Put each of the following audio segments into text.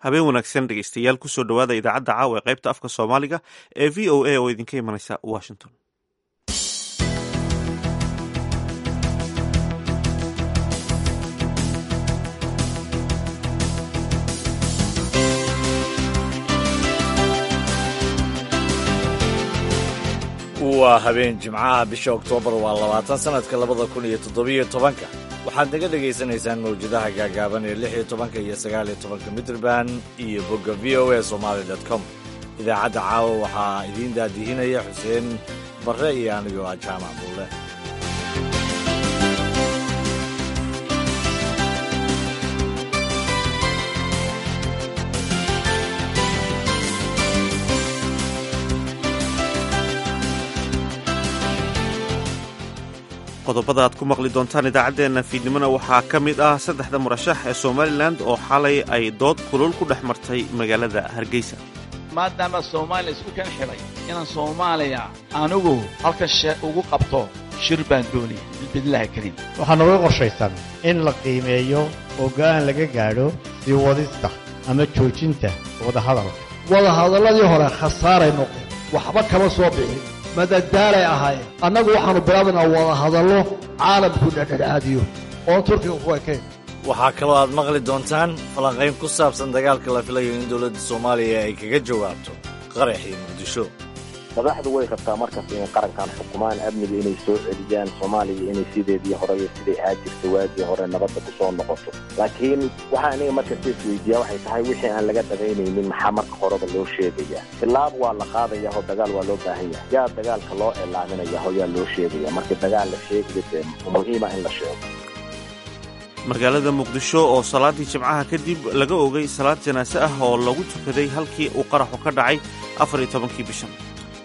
habeen wanaagsan dhegeystayaal kusoo dhowaada idaacadda caawa ee qaybta afka soomaaliga ee v o a oo idinka imanaysa washington waa habeen jimcaha bisha oktoobar waa labaatan sanadka labada kun iyo toddobiyo tobanka waxaad naga dhegaysanaysaan mawjadaha gaagaaban ee lix iyo tobanka iyo sagaal iyo tobanka mitrband iyo bogga v o a somaali dot com idaacadda caawa waxaa idiin daadihinaya xuseen barre iyo anigoo ah jaamac buulle qodobada aad ku maqli doontaan idaacaddeenna fiidnimona waxaa ka mid ah saddexda murashax ee somalilan oo xalay ay dood kulul ku dhex martay magaalada hargeysa maadaama soomaaliya isku kan xidhay inaan soomaaliya anigu halka shee ugu qabto shir baan doonaya bidlaha kariim waxaa nooga qorshaysan in la qiimeeyo oo go'aan laga gaadho sii wadista ama joojinta wadahadalka wadahadalladii hore khasaaray noqdeen waxba kama soo bixin madadaalay ahaayeen annagu waxaannu bilaabaynaa wadahadallo caalamku dhadhadhaadiyo oon turkiga ku ekayn waxaa kaloo aad maqli doontaan falanqayn ku saabsan dagaalka la filayo in dowladda soomaaliya ay kaga jawaabto qaraxii muqdisho madaxdu way rabtaa markas inay qarankan xukumaan amniga inay soo celiyaan soomaaliya inay sideedii horey siday ahaa jirta waagii hore nabadda ku soo noqoto laakiin waxaa aniga markasta isweydiiyaa waxay tahay wixii aan laga dagaynaynin maxaa marka horeba loo sheegayaa tilaab waa la qaadaya oo dagaal waa loo baahan yahay yaa dagaalka loo elaaminaya oo yaa loo sheegaya markii dagaal la sheegayo dee muhiima in la sheego magaalada muqdisho oo salaaddii jimcaha kadib laga ogay salaad janaase ah oo lagu tukaday halkii uu qaraxu ka dhacay afar iyo tobankii bishan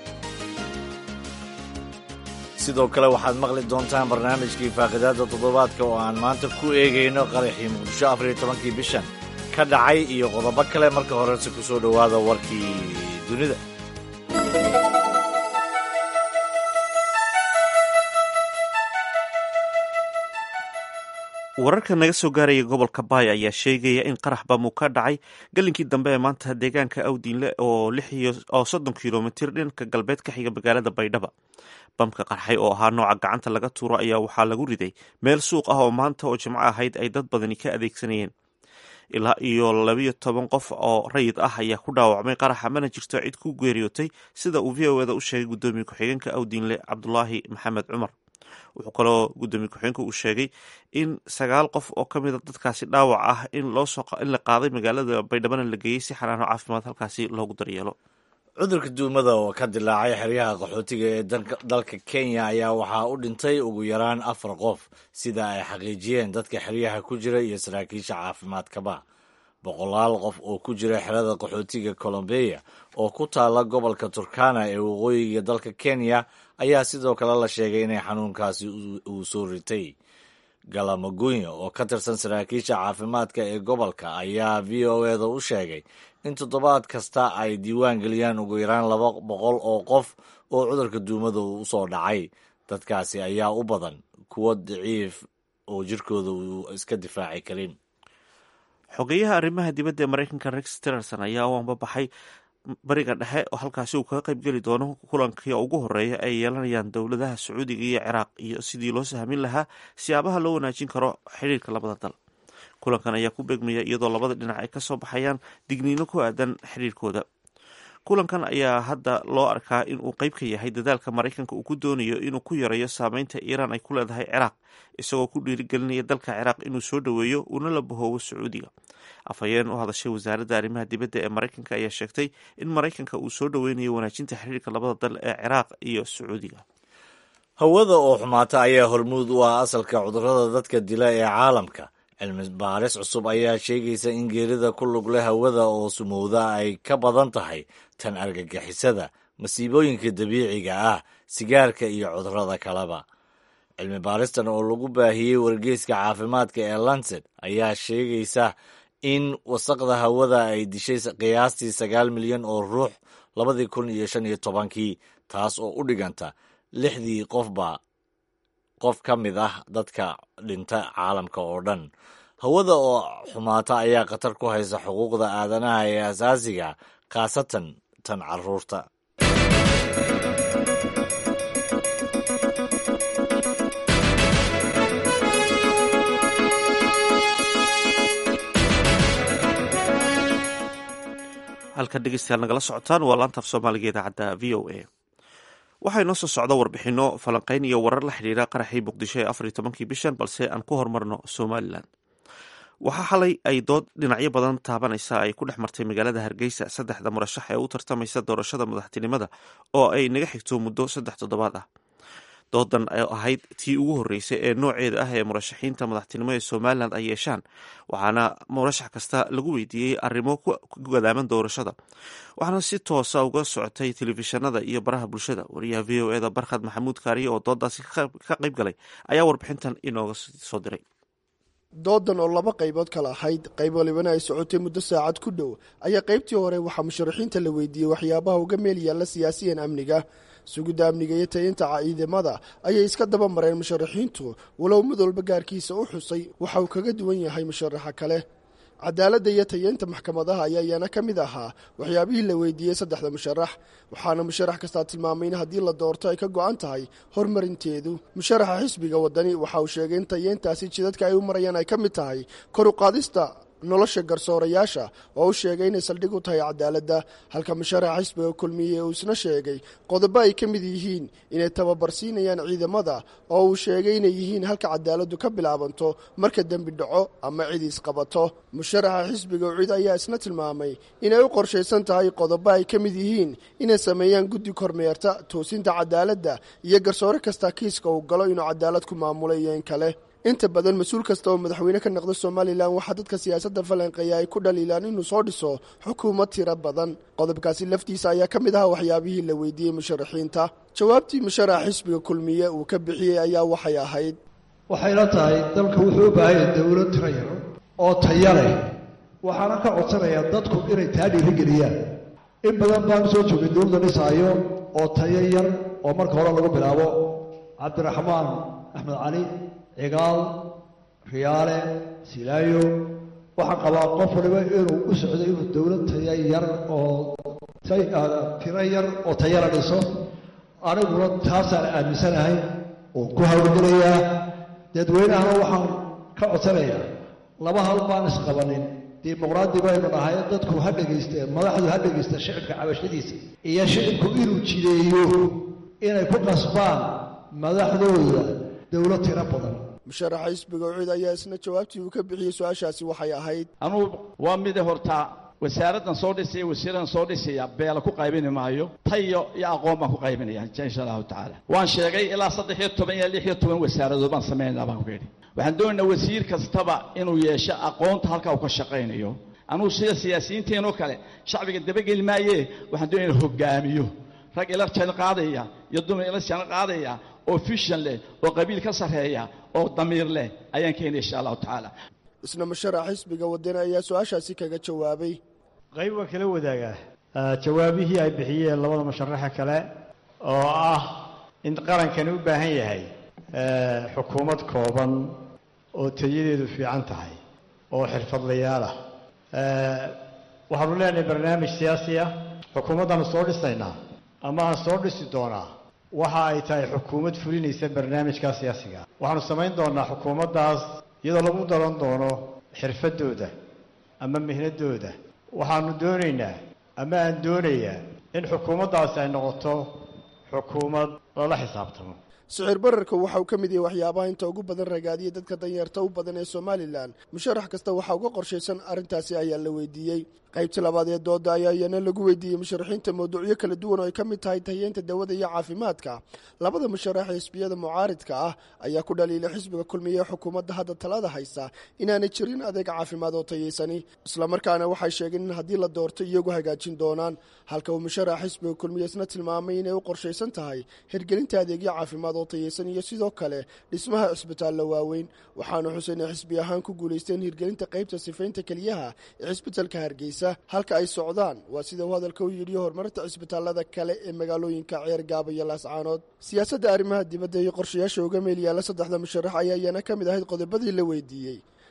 sidoo kale waxaad maqli doontaan barnaamijkii faaqidaadda toddobaadka oo aan maanta ku eegayno qaraxii muqdisho afar iyo tobankii bishan ka dhacay iyo qodobo kale marka horese ku soo dhowaada warkii dunida wararka naga soo gaaraya gobolka baay ayaa sheegaya in qarax bamu ka dhacay galinkii dambe ee maanta deegaanka awdiinle oo oo soddon kilomitir dhinka galbeed ka xiga magaalada baydhaba bamka qarxay oo ahaa nooca gacanta laga tuuro ayaa waxaa lagu riday meel suuq ah oo maanta oo jimco ahayd ay dad badani ka adeegsanayeen ilaa iyo labiyo toban qof oo rayid ah ayaa ku dhaawacmay qaraxa mana jirto cid ku geeriyootay sida uu v o eda u sheegay guddoomiye ku-xigeenka awdiinle cabdulaahi maxamed cumar wuxuu kaloo guddoomiye ku-xigeenka uu sheegay in sagaal qof oo ka mida dadkaasi dhaawac ah in looin la qaaday magaalada baydhabana la geeyey si xanaano caafimaad halkaasi loogu daryeelo cudurka duumada oo ka dilaacay xeryaha qaxootiga ee dalka kenya ayaa waxaa u dhintay ugu yaraan afar qof sida ay xaqiijiyeen dadka xeryaha ku jira iyo saraakiisha caafimaadkaba boqolaal qof oo ku jira xerada qaxootiga colombeya oo ku taala gobolka turkana ee waqooyiga dalka kenya ayaa sidoo kale la sheegay inay xanuunkaasi uu soo ritay galamagunya oo ka tirsan saraakiisha caafimaadka ee gobolka ayaa v o eda u sheegay in toddobaad kasta ay diiwaan geliyaan ugu yaraan laba boqol oo qof oo cudurka duumada uu usoo dhacay dadkaasi ayaa u badan kuwo daciif oo jirkooda uu iska difaaci karin xogeyaha arrimaha dibadda ee maraykanka rex tillerson ayaa u ambabaxay bariga dhexe oo halkaasi uu kaga qayb geli doono kulankii ugu horeeya ay yeelanayaan dowladaha sacuudiga iyo ciraaq iyo sidii loo sahmin lahaa siyaabaha loo wanaajin karo xidhiirka labada dal kulankan ayaa ku beegmaya iyadoo labada dhinac ay kasoo baxayaan digniino ku aadan xidhiirkooda kulankan ayaa hadda loo arkaa in uu qayb ka yahay dadaalka maraykanka uu ku doonayo inuu ku yareeyo saameynta iiraan ay ku leedahay ciraaq isagoo ku dhiirigelinaya dalka ciraaq inuu soo dhoweeyo uuna la bahoobo sacuudiga afhayeen u hadashay wasaaradda arrimaha dibadda ee maraykanka ayaa sheegtay in maraykanka uu soo dhoweynayo wanaajinta xiriirka labada dal ee ciraaq iyo sacuudiga hawada oo xumaata ayaa hormuud u ah asalka cudurrada dadka dila ee caalamka cilmi baaris cusub ayaa sheegaysa in geerida ku lug leh hawada oo sumowda ay ka badan tahay tan argagixisada masiibooyinka dabiiciga ah sigaarka iyo cudurrada kaleba cilmi baaristan oo lagu baahiyey wargeyska caafimaadka ee lancet ayaa sheegaysa in wasaqda hawada ay dishay qiyaastii sagaal milyan oo ruux labadii kun iyo shan iyo tobankii taas oo u dhiganta lixdii qofba qof ka mid ah dadka dhinta caalamka oo dhan hawada oo xumaata ayaa khatar ku haysa xuquuqda aadanaha ee asaasiga khaasatan tan caruurta halkan dhegeystayaal nagala socotaan waa laantaaf soomaaliga idaacadda v o a waxaa inoo soo socda warbixino falanqeyn iyo warar la xidhiira qaraxii muqdisho ee afar iyo tobankii bishan balse aan ku horumarno somalilan waxaa xalay ay dood dhinacyo badan taabanaysa ay ku dhex martay magaalada hargeysa saddexda murashax ee u tartamaysa doorashada madaxtinimada oo ay naga xigto muddo saddex toddobaad ah doodan oo ahayd tii ugu horreysay ee nooceeda ah ee murashaxiinta madaxtinimo ee somalilan ay yeeshaan waxaana murashax kasta lagu weydiiyey arrimo ku gadaaman doorashada waxaana si toosa uga socotay telefishinada iyo baraha bulshada wariyaha v o eda barkhad maxamuud kaariye oo doodaasi ka qayb galay ayaa warbixintan inooga soo diray doodan oo laba qaybood kala ahayd qayb walibana ay socotay muddo saacad ku dhow ayaa qaybtii hore waxaa musharaxiinta la weydiiyey waxyaabaha uga meel yaalla siyaasiyan amniga sugidda amniga iyo tayinta ciidamada ayay iska daba mareen musharaxiintu walow mid walba gaarkiisa u xusay waxa uu kaga duwan yahay musharaxa kale cadaaladda iyo tayeynta maxkamadaha ayaa iyana ka mid ahaa waxyaabihii la weydiiyey saddexda musharax waxaana musharax kastaa tilmaamay in haddii la doorto ay ka go-an tahay horumarinteedu musharaxa xisbiga wadani waxa uu sheegay in tayeyntaasi jidadka ay u marayaan ay ka mid tahay kor u qaadista nolosha garsoorayaasha oo u sheegay inay saldhig u tahay cadaaladda halka musharaxa xisbiga kulmiye uu isna sheegay qodobo ay ka mid yihiin inay tababarsiinayaan ciidamada oo uu sheegay inay yihiin halka cadaaladdu ka bilaabanto marka dembi dhaco ama cid isqabato musharaxa xisbiga ucid ayaa isna tilmaamay inay u qorshaysan tahay qodobo ay ka mid yihiin inay sameeyaan guddi kormeerta toosinta cadaaladda iyo garsoore kasta kiiska uu galo inuu cadaalad ku maamulay iyo in kale inta badan mas-uul kasta oo madaxweyne ka noqda somalilan waxaa dadka siyaasadda falanqeeya ay ku dhaliilaan inuu soo dhiso xukuumad tiro badan qodobkaasi laftiisa ayaa ka mid ahaa waxyaabihii la weydiiyey musharaxiinta jawaabtii musharaxa xisbiga kulmiye uu ka bixiyey ayaa waxay ahayd waxayla tahay dalka wuxuu u baahanya dowlad tiro yar oo taya leh waxaana ka codsanayaa dadku inay taa dhiirigeliyaan in badan baan soo joogay dowladda dhisaayo oo tayo yar oo marka hore lagu bilaabo cabdiraxmaan axmed cali cigaal riyaale silaayo waxaan qabaa qof waliba inuu u socdo inuu dowlad taya yar oo tiro yar oo tayala dhiso aniguna taasaan aaminsanahay oon ku hawlgelayaa dadweynahana waxaan ka codsanayaa laba hal baan isqabanin dimuqraadi baynu nahay dadku ha dhegayste madaxdu ha dhegaysta shicibka cabashadiisa iyo shicibku inuu jideeyo inay ku qasbaan madaxdooda dowlad tiro badan musharaxa xisbiga ucid ayaa isna jawaabtii uu ka bixiyey su-aashaasi waxay ahayd anugu waa mida hortaa wasaaraddan soo dhisaya wasiiradan soo dhisaya beela ku qaybini maayo tayo iyo aqoon baan ku qaybinaya insha allahu tacaala waan sheegay ilaa saddex iyo toban iyo lix iyo toban wasaaradood baan samaynaa baan ku yidhi waxaan doonaynaa wasiir kastaba inuu yeesho aqoonta halkaa uu ka shaqaynayo anugu sida siyaasiyiinteenoo kale shacbiga dabageli maayee waxaan doonaya in hogaamiyo rag ila jaan qaadaya iyo dumar ila jaan qaadaya oo fishan leh oo qabiil ka sarreeya oo damiir leh ayaan keenaya insha allahu tacaala isna musharaxa xisbiga wadani ayaa su-aashaasi kaga jawaabay qayb waa kala wadaagaa jawaabihii ay bixiyeen labada musharaxa kale oo ah in qarankani u baahan yahay xukuumad kooban oo tayadeedu fiican tahay oo xirfadlayaal ah waxaanu leenahay barnaamij siyaasi ah xukuumaddaanu soo dhisaynaa ama aan soo dhisi doonaa waxa ay tahay xukuumad fulinaysa barnaamijka siyaasiga waxaanu samayn doonaa xukuumaddaas iyadoo lagu daran doono xirfadooda ama mihnadooda waxaanu doonaynaa ama aan doonayaa in xukuumaddaasi ay noqoto xukuumad lala xisaabtamo sicir bararka waxa uu ka mid yahay waxyaabaha inta ugu badan ragaadiya dadka danyarta u badan ee somalilan musharax kasta waxaa uga qorshaysan arrintaasi ayaa la weydiiyey qaybtii labaad ee dooda ayaa iyana lagu weydiiyey musharaxiinta mawduucyo kala duwan oo ay ka mid tahay tayeynta dawada iyo caafimaadka labada musharax ee xisbiyada mucaaridka ah ayaa ku dhaliilay xisbiga kulmiye xukuumadda hadda talada haysa inaanay jirin adeeg caafimaad oo tayeysani islamarkaana waxay sheegeen in haddii la doorto iyagu hagaajin doonaan halka uu musharax xisbiga kulmiye isna tilmaamay inay u qorshaysan tahay hirgelinta adeegyo caafimaad oo tayeysan iyo sidoo kale dhismaha cisbitaallo waaweyn waxaana xuseen ay xisbi ahaan ku guulaysteen hirgelinta qaybta sifaynta keliyaha ee cisbitalka hargeysa halka ay socdaan waa sida uu hadalka u yidhi horumarinta cisbitaalada kale ee magaalooyinka ceer gaaba iyo laascaanood siyaasadda arrimaha dibadda iyo qorshayaasha uga meel yaalla saddexda musharax ayaa iyana ka mid ahayd qodobadii la weydiiyey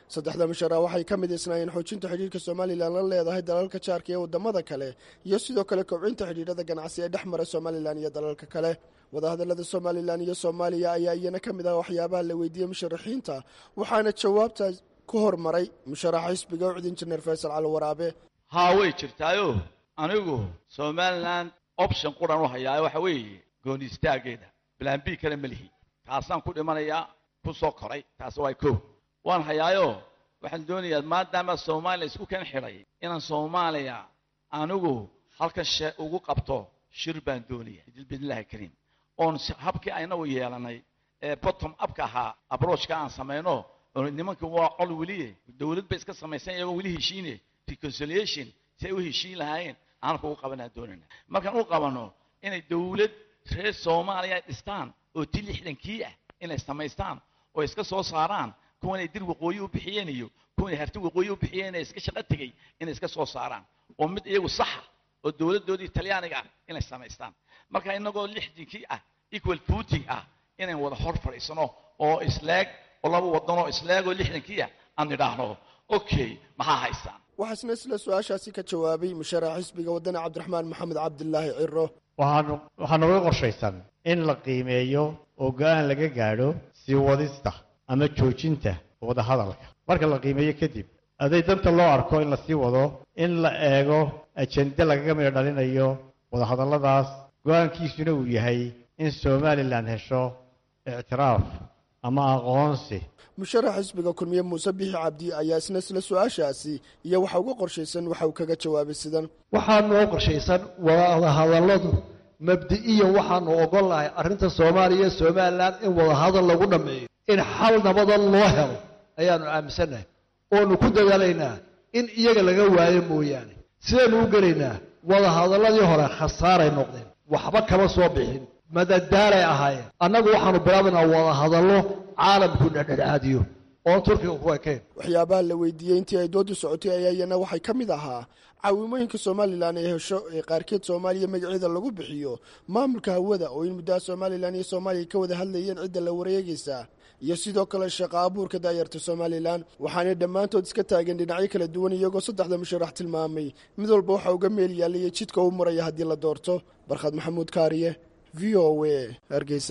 saddexda musharax waxay ka mid isnaayeen xoojinta xidhiirka somalilan la leedahay dalalka jaarka ee wadamada kale iyo sidoo kale kobcinta xidhiirada ganacsi ee dhex mara somalilan iyo dalalka kale wadahadalada somalilan iyo soomaaliya ayaa iyana ka mid ah waxyaabaha la weydiiyey musharaxiinta waxaana jawaabta ku hormaray musharaxa xisbiga ucd injineer faysal cali waraabe haa way jirtaayo anigu somalilan option quran u hayaayo waxa weeye gooni istaageeda bilaan b kale ma lihi taasaan ku dhimanayaa ku soo koray taas waa kow waan hayaayo waxaan doonayaa maadaama soomaaliya isku kan xidhay inaan soomaaliya anigu halkan shee ugu qabto shir baan doonaya bidnillahi kariim oon habkii aynagu yeelanay ee bottom upka ahaa abroachka aan samayno nimanka waa col weliye dowlad bay iska samaysan iyagoo weli heshiine reconciliation si ay u heshiin lahaayeen aan kugu qabanaa doonayna markaan u qabano inay dowlad reer soomaaliya ay dhistaan oo ti lixdankii ah inay samaystaan oo iska soo saaraan kuwanay dir waqooyi u bixiyeen iyo kuwanay harti waqooyi u bixiyeen ee iska shaqo tegey inay iska soo saaraan oo mid iyagu saxa oo dowladdoodii talyaaniga ah inay samaystaan marka inagoo lixdankii ah equal footing ah inayn wada hor fadhiisano oo isleeg oo laba wadanoo isleegoo lixdankii ah aan nidhaahno okay maxaa haystaan waxaasna isla su-aashaasi ka jawaabay musharax xisbiga wadani cabdiraxmaan maxamed cabdilaahi ciro waxaanu waxaa nooga qorshaysan in la qiimeeyo oo go-aan laga gaadho sii wadista ama joojinta wadahadalka marka la qiimeeyo kadib aday danta loo arko in la sii wado in la eego ajende lagaga midho dhalinayo wadahadalladaas go-aankiisuna uu yahay in somalilan hesho ictiraaf ama aqoonsi musharax xisbiga kulmiye muuse bixi cabdi ayaa isna isla su-aashaasi iyo waxa uga qorshaysan waxa uu kaga jawaabay sidan waxaa noo qorshaysan wadahadalladu mabdi'iyan waxaanu ogol lahay arrinta soomaaliya iyo somalilan in wadahadal lagu dhammeeyo in xal nabadan loo helo ayaanu aaminsannahay oonu ku dadaalaynaa in iyaga laga waayo mooyaane sidaynu u gelaynaa wadahadalladii hore khasaaray noqdeen waxba kama soo bixin madadaalay ahaayeen annagu waxaanu bilaabaynaa wadahadallo caalamku dhexdhexaadiyo oon turkiga ku ekayn waxyaabaha la weydiiyey intii ay doodu socotay ayaa iyana waxay ka mid ahaa caawimooyinka somalilan ay hesho ee qaarkeed soomaaliya magaceeda lagu bixiyo maamulka hawada oo in muddaha somalilan iyo soomaaliya ka wada hadlayeen cidda la wareegaysa iyo sidoo kale shaqo abuurka daayarta somalilan waxaanay dhammaantood iska taageen dhinacyo kala duwan iyagoo saddexda musharax tilmaamay mid walba waxa uga meel yaalaya jidka u maraya haddii la doorto barkhad maxamuud kaariye v o a hargeysa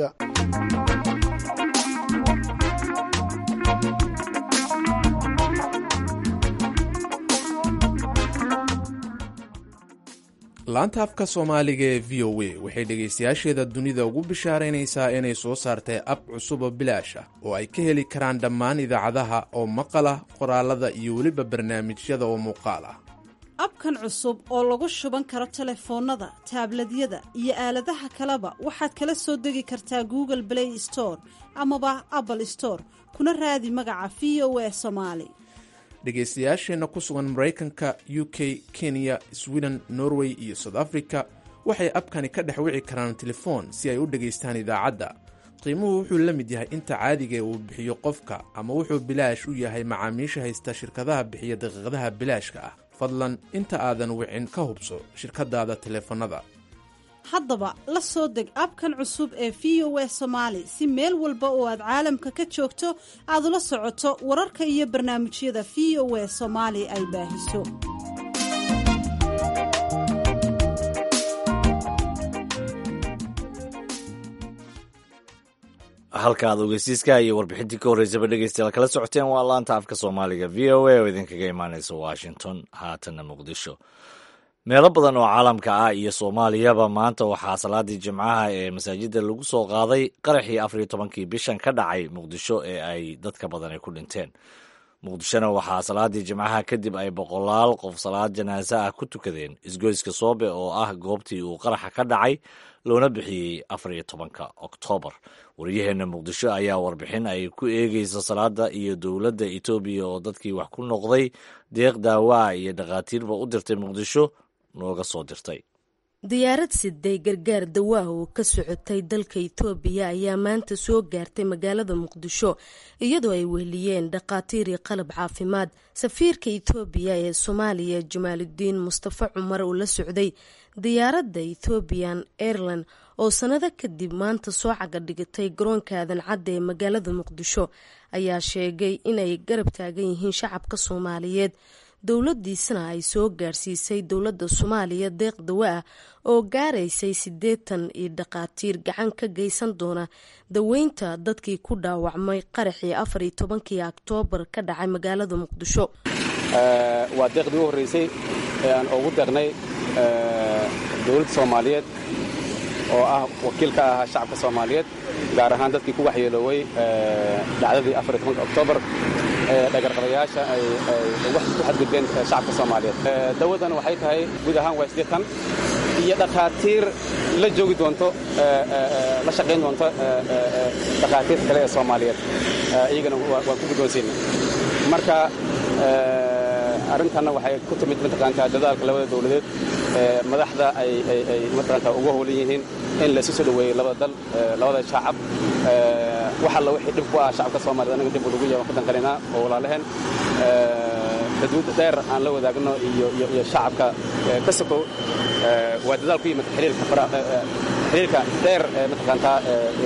laanta afka soomaaliga ee v o a waxay dhegaystayaasheeda dunida ugu bishaaraynaysaa inay soo saartay ab cusub oo bilaash ah oo ay ka heli karaan dhammaan idaacadaha oo maqal ah qoraalada iyo weliba barnaamijyada oo muuqaal ah abkan cusub oo lagu shuban karo telefoonnada taabladyada iyo aaladaha kaleba waxaad kala soo degi kartaa google play store amaba apple store kuna raadi magaca v o a somaali dhegaystayaasheenna ku sugan maraykanka u k kenya sweden norway iyo south africa waxay abkani ka dhex wici karaan telefoon si ay u dhegaystaan idaacadda qiimuhu wuxuu la mid yahay inta caadigae uu bixiyo qofka ama wuxuu bilaash u yahay macaamiisha haysta shirkadaha bixiya daqiiqadaha bilaashka ah fadlan inta aadan wicin ka hubso shirkadaada teleefannada haddaba la soo deg abkan cusub ee v o a somaali si meel walba oo aad caalamka ka joogto aad ula socoto wararka iyo barnaamijyada v o a soomaali ay baahiso halka aad ogeysiiska iyo warbixintii ka horreysaba dhegeystayaal kala socoteen waa laanta afka soomaaliga v o a oo idinkaga imaaneysa washington haatanna muqdisho meelo badan oo caalamka ah iyo soomaaliyaba maanta waxaa salaadii jimcaha ee masaajidda lagu soo qaaday qaraxii afar iyo tobankii bishan ka dhacay muqdisho ee ay dadka badan ay ku dhinteen muqdishona waxaa salaadii jimcaha kadib ay boqolaal qof salaad janaase ah ku tukadeen isgoyska soobe oo ah goobtii uu qaraxa ka dhacay loona bixiyey afar iyo tobanka oktoobar waryaheenna muqdisho ayaa warbixin ay ku eegeysa salaada iyo dowladda etoobiya oo dadkii wax ku noqday deeq daawaa iyo dhakhaatiirba u dirtay muqdisho nooga soo dirtay diyaarad siday gargaar dawaaha oo ka socotay dalka itoobiya ayaa maanta soo gaartay magaalada muqdisho iyadoo ay weheliyeen dhakhaatiir iyo qalab caafimaad safiirka itoobiya ee soomaaliya jamaaludiin mustafa cumar oo la socday diyaaradda ethoobiyan airland oo sannado kadib maanta soo caga dhigatay garoonka aadan cadda ee magaalada muqdisho ayaa sheegay inay garab taagan yihiin shacabka soomaaliyeed dowladiisana ay soo gaarsiisay dowladda soomaaliya deeq dawa ah oo gaaraysay siddeetan iyo dhakhaatiir gacan ka geysan doona daweynta dadkii ku dhaawacmay qaraxii afar iyo tobankii oktoobar ka dhacay magaalada muqdisho waa deeqdii u horreysay ee aan ugu deeqnay dowladda soomaaliyeed oo ah wakiil ka ahaa shacabka soomaaliyeed gaar ahaan dadkii ku waxyeelooway dhacdadii afar iyo tobanka oktoobar dhagarqabayaasha ay ku xadgudbeen shacabka soomaaliyeed dawadan waxay tahay guud ahaan waa siddeetan iyo dhakhaatiir la joogi doonto la shaqayn doonto dhakhaatiirta kale ee soomaaliyeed iyagana waan ku guddoonsiina marka arrintanna waxay ku timid mataqaantaa dadaalka labada dowladeed madaxda ay mataqaantaa ugu howlan yihiin in laysu soo dhoweeyey labada dal labada shacab wax alla wixii dhib ku ah shacabka soomaaliyed anaga dib ugu yaban ku danqanaynaa oo walaalaheen xuduud dheer aan la wadaagno iyo shacabka ka sokow waa dadaal ku yimid xiriirka dheer mataqaantaa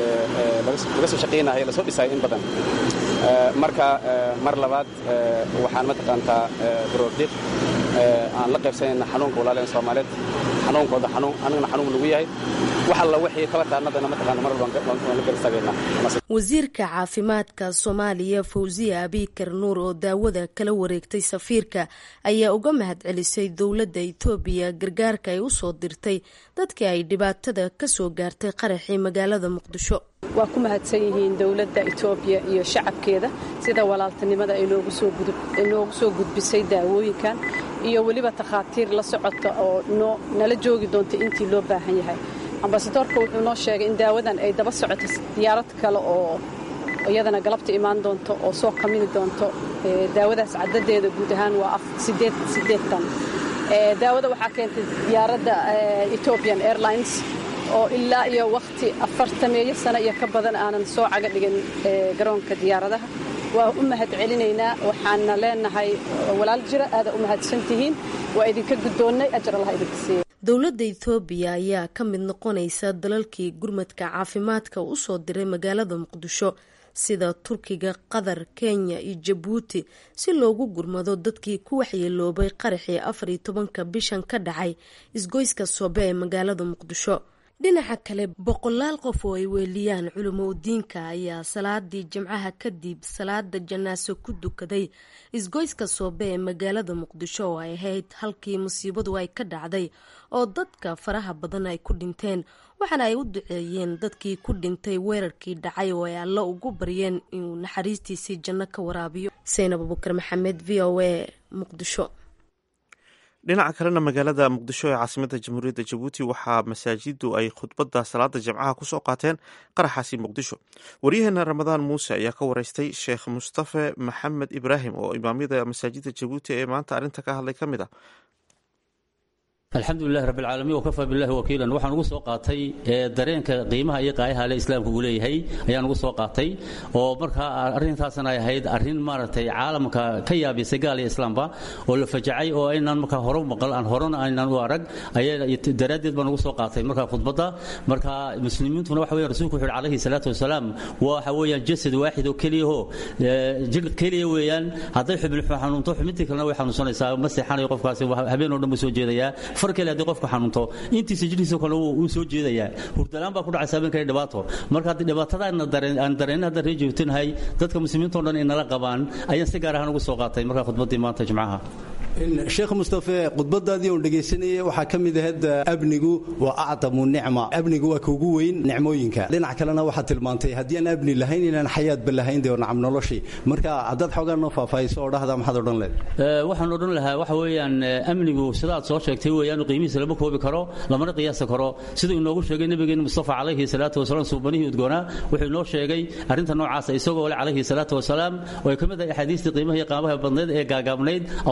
laga soo shaqaynayo lasoo dhisayo in badan marka mar labaad waxaan mataqaantaa baroordiiq aan la qaybsanayna xanuunka walaalaheen soomaaliyeed xanuunkooda xanuun anigana xanuun nagu yahay wax alla wixii kabataanadana mataqaana mar walba waan la garistagaynaa wasiirka caafimaadka soomaaliya fawsiya abikar nuur oo daawada kala wareegtay safiirka ayaa uga mahadcelisay dowladda itoobiya gargaarka ay u soo dirtay dadkii ay dhibaatada ka soo gaartay qaraxii magaalada muqdisho waa ku mahadsan yihiin dowladda itoobiya iyo shacabkeeda sida walaaltinimada ay noogu soo gudbisay daawooyinkan iyo weliba takhaatiir la socota oo nala joogi doonta intii loo baahan yahay ambasadoorka wuxuu noo sheegay in daawadan ay daba socoto diyaarad kale oo iyadana galabta imaan doonto oo soo kamini doonto daawadaas cadadeeda guud ahaan waa sideetan daawada waxaa keentay diyaaradda ethiopian airlines oo ilaa iyo wakhti afartameeyo sano iyo ka badan aanan soo caga dhigin garoonka diyaaradaha waa u mahad celinaynaa waxaana leenahay walaal jira aada u mahadsan tihiin waa idinka guddoonnay ajar allah idinka siiya dowladda ethoobiya ayaa ka mid noqonaysa dalalkii gurmadka caafimaadka u soo diray magaalada muqdisho sida turkiga qatar kenya iyo jabuuti si loogu gurmado dadkii ku waxyeeloobay qaraxii afar iyo tobanka bishan ka dhacay isgoyska soobe ee magaalada muqdisho dhinaca kale boqolaal qof oo ay weeliyaan culimo udiinka ayaa salaadii jimcaha kadib salaada janaaso ku dukaday isgoyska soobe ee magaalada muqdisho oo ay ahayd halkii musiibadu ay ka dhacday oo dadka faraha badan ay ku dhinteen waxaana ay u duceeyeen dadkii ku dhintay weerarkii dhacay oo ay alla ugu baryeen inuu naxariistiisii janno ka waraabiyo saynab abubakar maxamed v o a muqdisho dhinaca kalena magaalada muqdisho ee caasimada jamhuuriyadda jabuuti waxaa masaajidu ay khudbadda salaada jimcaha kusoo qaateen qaraxaasi muqdisho waryaheena ramadaan muuse ayaa ka wareystay sheekh mustafe maxamed ibraahim oo imaamyada masaajidda jabuuti ee maanta arrinta ka hadlay ka mid ah alxamdulilahi rabbilcaalamiin wakafaa billahi wakiilan waxaan ugu soo qaatay dareenka qiimaha iyo qaayaha le islaamka uu leeyahay ayaan ugu soo qaatay oo markaa arrintaasna ay ahayd arrin maaragtay caalamka ka yaabisay gaal iyo islaamba oo la fajacay oo aynaan markaa hore maqal aan horena aynaan u arag ayaa daraaddeed baan ugu soo qaatay markaa khudbadda marka muslimiintuna waxa weyan rasuulku wuxu uhi calayhi salaatu wasalaam waxa weeyaan jasad waaxid oo keliyaho jir keliya weeyaan hadday xubin xanuunto xubintii kalena way xanuunsanaysaa ma seexanayo qofkaasi habeen oo dhan buu soo jeedayaa far kale haddii qofku xanuunto intiisa jidhiisa kale wuu soo jeedayaa hurdalaan baa ku dhacaysa habeenkale dhibaato marka haddii dhibaatada aan dareenna haddaan ree joogtinahay dadka muslimiintao dhan ay nala qabaan ayaan si gaar ahaan ugu soo qaatay markaa khudbaddii maanta jimcaha sheekh mustafe khudbadaadii oon dhegaysanayay waxaa ka mid ahayd amnigu waa acdamu nicma amnigu waa kuugu weyn nicmooyinka dhinac kalena waxaad tilmaantay haddii aan amni lahayn inaan xayaadba lahayn dee nacam noloshii marka haddaad xoogaa noo faahfaahiso oo dhahda maxaad odhan leed waxaan odhan lahaa waxa weeyaan amnigu sidaad soo sheegtay weeyaan qiimihiisa lama koobi karo lamana qiyaasi karo siduu inoogu sheegay nabigeena mustafa calayhi salaatu wasalaam suubanihii udgoonaa wuxuu inoo sheegay arrinta noocaasa isagoo le calayhi salaatu wasalaam oo ay ka mid ahay axaadiistii qiimaha iyo qaamaha badnayd ee gaagaabnayd allahuma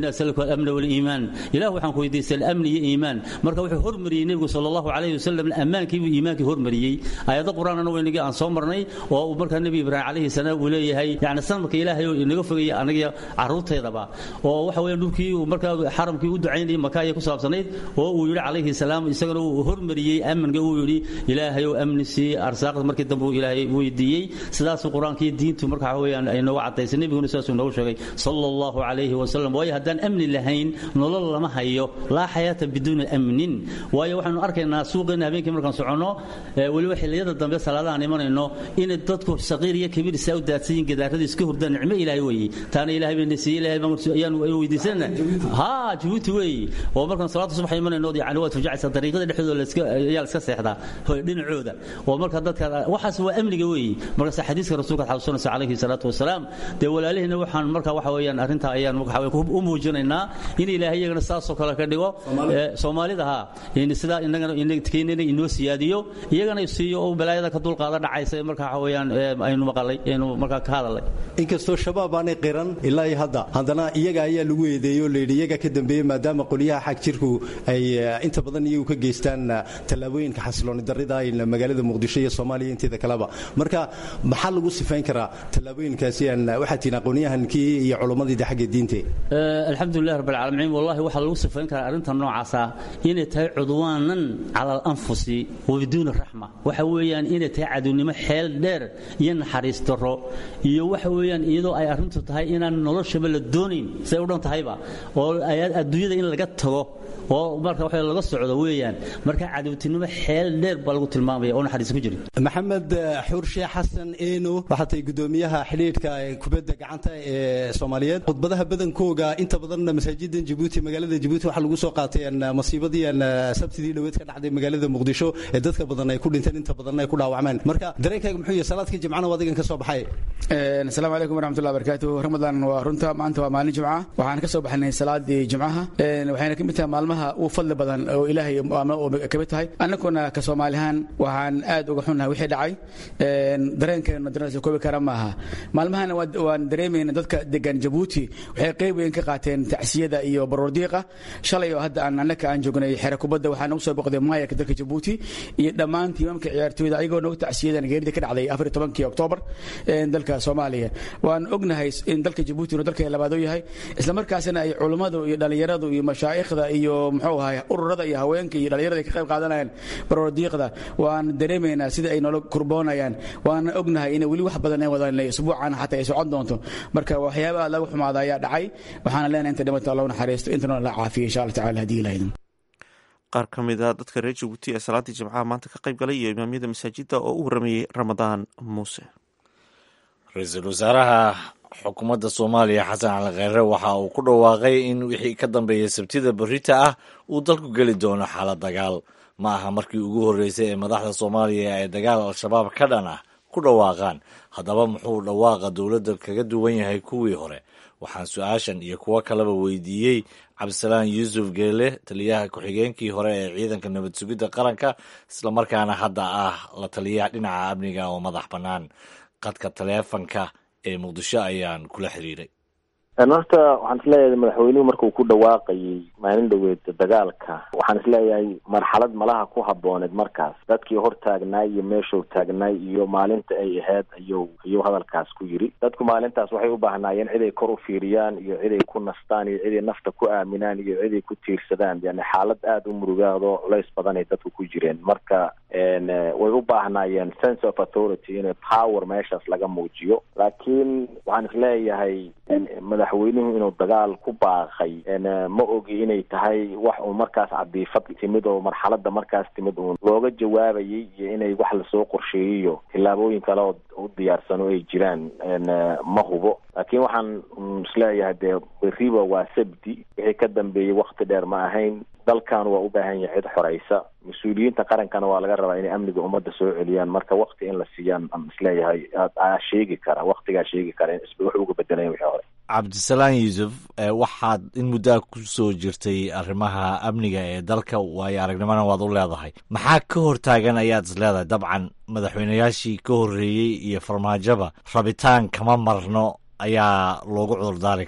asaluka alamna waliimaan ilah waxaan ku weydiistay alamni iyo iimaan marka wuxuu hormariyey nebigu sala allahu calayhi wasalam ammaankiibuu iimaankii hormariyey aayado qur-aanana waynagii aan soo marnay oo uu markaa nebi ibraahim calayhi salaam uu leeyahay yani sanadka ilaahay oo inaga fogaya anaga caruurteedaba oo waxa weeye dhulkii uu markaa xaramkii u ducaynayay maka ayay ku saabsanayd oo uu yidhi calayhi salaam isagana uu hormariyey amniga uu yidhi ilaahay oo amni sii arsaaqda markii dambe uu ilaahay weydiiyey sidaasuu qur-aanka iyo diintu marka waxa weeyaan ay nooga cadaysay nebiguna sidaasuu noogu sheegay sala allahu calayhi wasalam waayo haddaan amni lahayn nolol lama hayo laa xayaata biduuni amnin waayo waxaanu arkaynaa suuqeena habeenkii markaan soconno weliba xilliyada dambe salaadahaan imanayno inay dadku saqiir iyo kabiir isaa u daadsan yihin gadaarada iska hurdaan nicmo ilaahay weeye taana ilaahay bayna siiyey ilaahay baan ayaan weydiisanana haa jabuuti weeye oo markaan salaada subax imanayno yani waad fujacaysaa dariiqada dhexdooda ayaa la iska seexdaa dhinacooda oo marka dadka waxaas waa amniga weeye markaas xadiiska rasuulka xasuusanaysa calayhi salaatu wasalaam dee walaalihiina waxaan marka waxa weeyaan arrintaa ayaan u muujinaynaa in ilaahay iyagana saasoo kale ka dhigo soomaalida ha sidaa inagana keenana inoo siyaadiyo iyagana siiyo oo balaayada ka dulqaada dhacaysa marka waxa weeyaan aynu maqalay aynu markaa ka hadalay inkastoo shabaab aanay qiran ilaa iyo hadda haddana iyaga ayaa lagu eedeeyey oo layidhi iyaga ka dambeeyey maadaama qolyaha xag jirku ay inta badan iyagu ka geystaan tallaabooyinka xasilooni darrida magaalada muqdisho iyo soomaaliya inteeda kaleba marka maxaa lagu sifayn karaa tallaabooyinkaasi aan waxaa tihiin aqoonyahankii iyo culummadii xagga diinte alxamdulilah rabb alcaalamiin wallahi waxaa lagu sifayn karaa arrinta noocaasa inay tahay cudwaanan cala alanfusi wa biduuni raxma waxa weeyaan inay tahay cadownimo xeel dheer iyo naxariis darro iyo waxa weeyaan iyadoo ay arrintu tahay inaan noloshaba la doonayn siday u dhan tahayba oo adduunyada in laga tago oo marka wax laga socdo weeyaan marka cadowtinimo xeel dheer baa lagu tilmaamaya oo naxariis ku jirin maxamed xuurshe xasan eeno waxaa tahay gudoomiyaha xidhiidhka kubadda gacanta ee soomaaliyeed khudbadaha badankooga inta badan masaajidan jabuuti magaalada jabuuti waxaa lagu soo qaatay masiibadii sabtidii dhoweed ka dhacday magaalada muqdisho ee dadka badan ay ku dhinteen inta badan ay ku dhaawacmeen marka dareenkaaga muxuu yahay salaadka jimcana waa adigan ka soo baxay asalaamu calaykum waraxmatullahi barakaatu ramadan waa runta maanta waa maalin jimca waxaan ka soo baxnay salaadii jimcaha waxayna ka mid tahay maalmaha uu fadli badan oo ilaahay kamid tahay annaguna ka soomaalihaan waxaan aad uga xunnahay wixii dhacay dareenkeena dareensa koobi kara maaha maalmahana waan dareemayna dadka degan jabuuti waxay qayb weyn ka qaateen tacsiyada iyo baroordiiqa shalay oo hadda aan annaka aan joognay xere kubadda waxaa nagu soo boqday maayarka dalka jabuuti iyo dhammaan tiimamka ciyaartooyda ayagoo nagu tacsiyadan geerida ka dhacday afar iyo tobankii oktoobar dalka soomaaliya waan ognahay in dalka jabuuti inuu dalka labaad u yahay isla markaasina ay culummadu iyo dhallinyaradu iyo mashaa'ikhda iyo muxuu ahay ururada iyo haweenka iyo dhallinyarada ay ka qayb qaadanayaan baroordiiqda waan dareemaynaa sida ay noola kurboonayaan waana ognahay inay weli wax badan ay wadaan isbuucan xataa ay socon doonto marka waxyaaba aad laga xumaada ayaa dhacay waxaana leenahay inta dhimata allahu naxariisto intana la caafiyo insha allah tacala haddii ilaahidin qaar ka mid a dadka reer jabuuti ee salaadii jimcaha maanta ka qayb galay iyo imaamyada masaajidda oo u waramayey ramadaan muuse ra-iisul wasaaraha xukuumadda soomaaliya xasan cali kheyre waxa uu ku dhawaaqay in wixii ka dambeeya sabtida berita ah uu dalku geli doono xaalad dagaal ma aha markii ugu horreysay ee madaxda soomaaliya ay dagaal al-shabaab ka dhan ah ku dhawaaqaan haddaba muxuu dhawaaqa dowladda kaga duwan yahay kuwii hore waxaan su-aashan iyo kuwo kaleba weydiiyey cabdisalaan yuusuf geele taliyaha ku-xigeenkii hore ee ciidanka nabad sugidda qaranka islamarkaana hadda ah la taliyaha dhinaca amniga oo madax bannaan qadka taleefanka ee muqdisho ayaan kula xiriiray horta waxaan isleeyahay madaxweynuhu markuu ku dhawaaqayay maalin dhoweed dagaalka waxaan isleeyahay marxalad malaha ku habooneed markaas dadkii hor taagnaay iyo meeshuu taagnaay iyo maalinta ay ahayd ayuu ayuu hadalkaas ku yiri dadku maalintaas waxay u baahnaayeen ciday kor u fiiriyaan iyo ciday ku nastaan iyo ciday nafta ku aaminaan iyo ciday ku tiirsadaan yani xaalad aada u murugaado culays badanay dadku ku jireen marka way u baahnaayeen sense of authority in power meeshaas laga muujiyo laakiin waxaan isleeyahay madaxweynuhu inuu dagaal ku baaqay ma ogi inay tahay wax uu markaas cadiifad timid oo marxalada markaas timid uun looga jawaabayay iyo inay wax lasoo qorsheeyiyo tillaabooyin kale oo u diyaarsano ay jiraan ma hubo laakiin waxaan isleeyahay dee beriba waa sabdi wixii ka dambeeyey wakti dheer ma ahayn dalkan waa u baahan yahay cid xoreysa mas-uuliyiinta qarankana waa laga rabaa inay amniga ummadda soo celiyaan marka wakti in la siiyaan aan isleeyahay aa sheegi kara waktigaa sheegi kara in wax uga bedelayan wixii hore cabdisalaan yuusuf waxaad in muddaa ku soo jirtay arrimaha amniga ee dalka waayo aragnimona waad u leedahay maxaa ka hortaagan ayaad is leedahay dabcan madaxweynayaashii ka horreeyey iyo farmaajoba rabitaan kama marno ayaa loogu cudurdaari karaa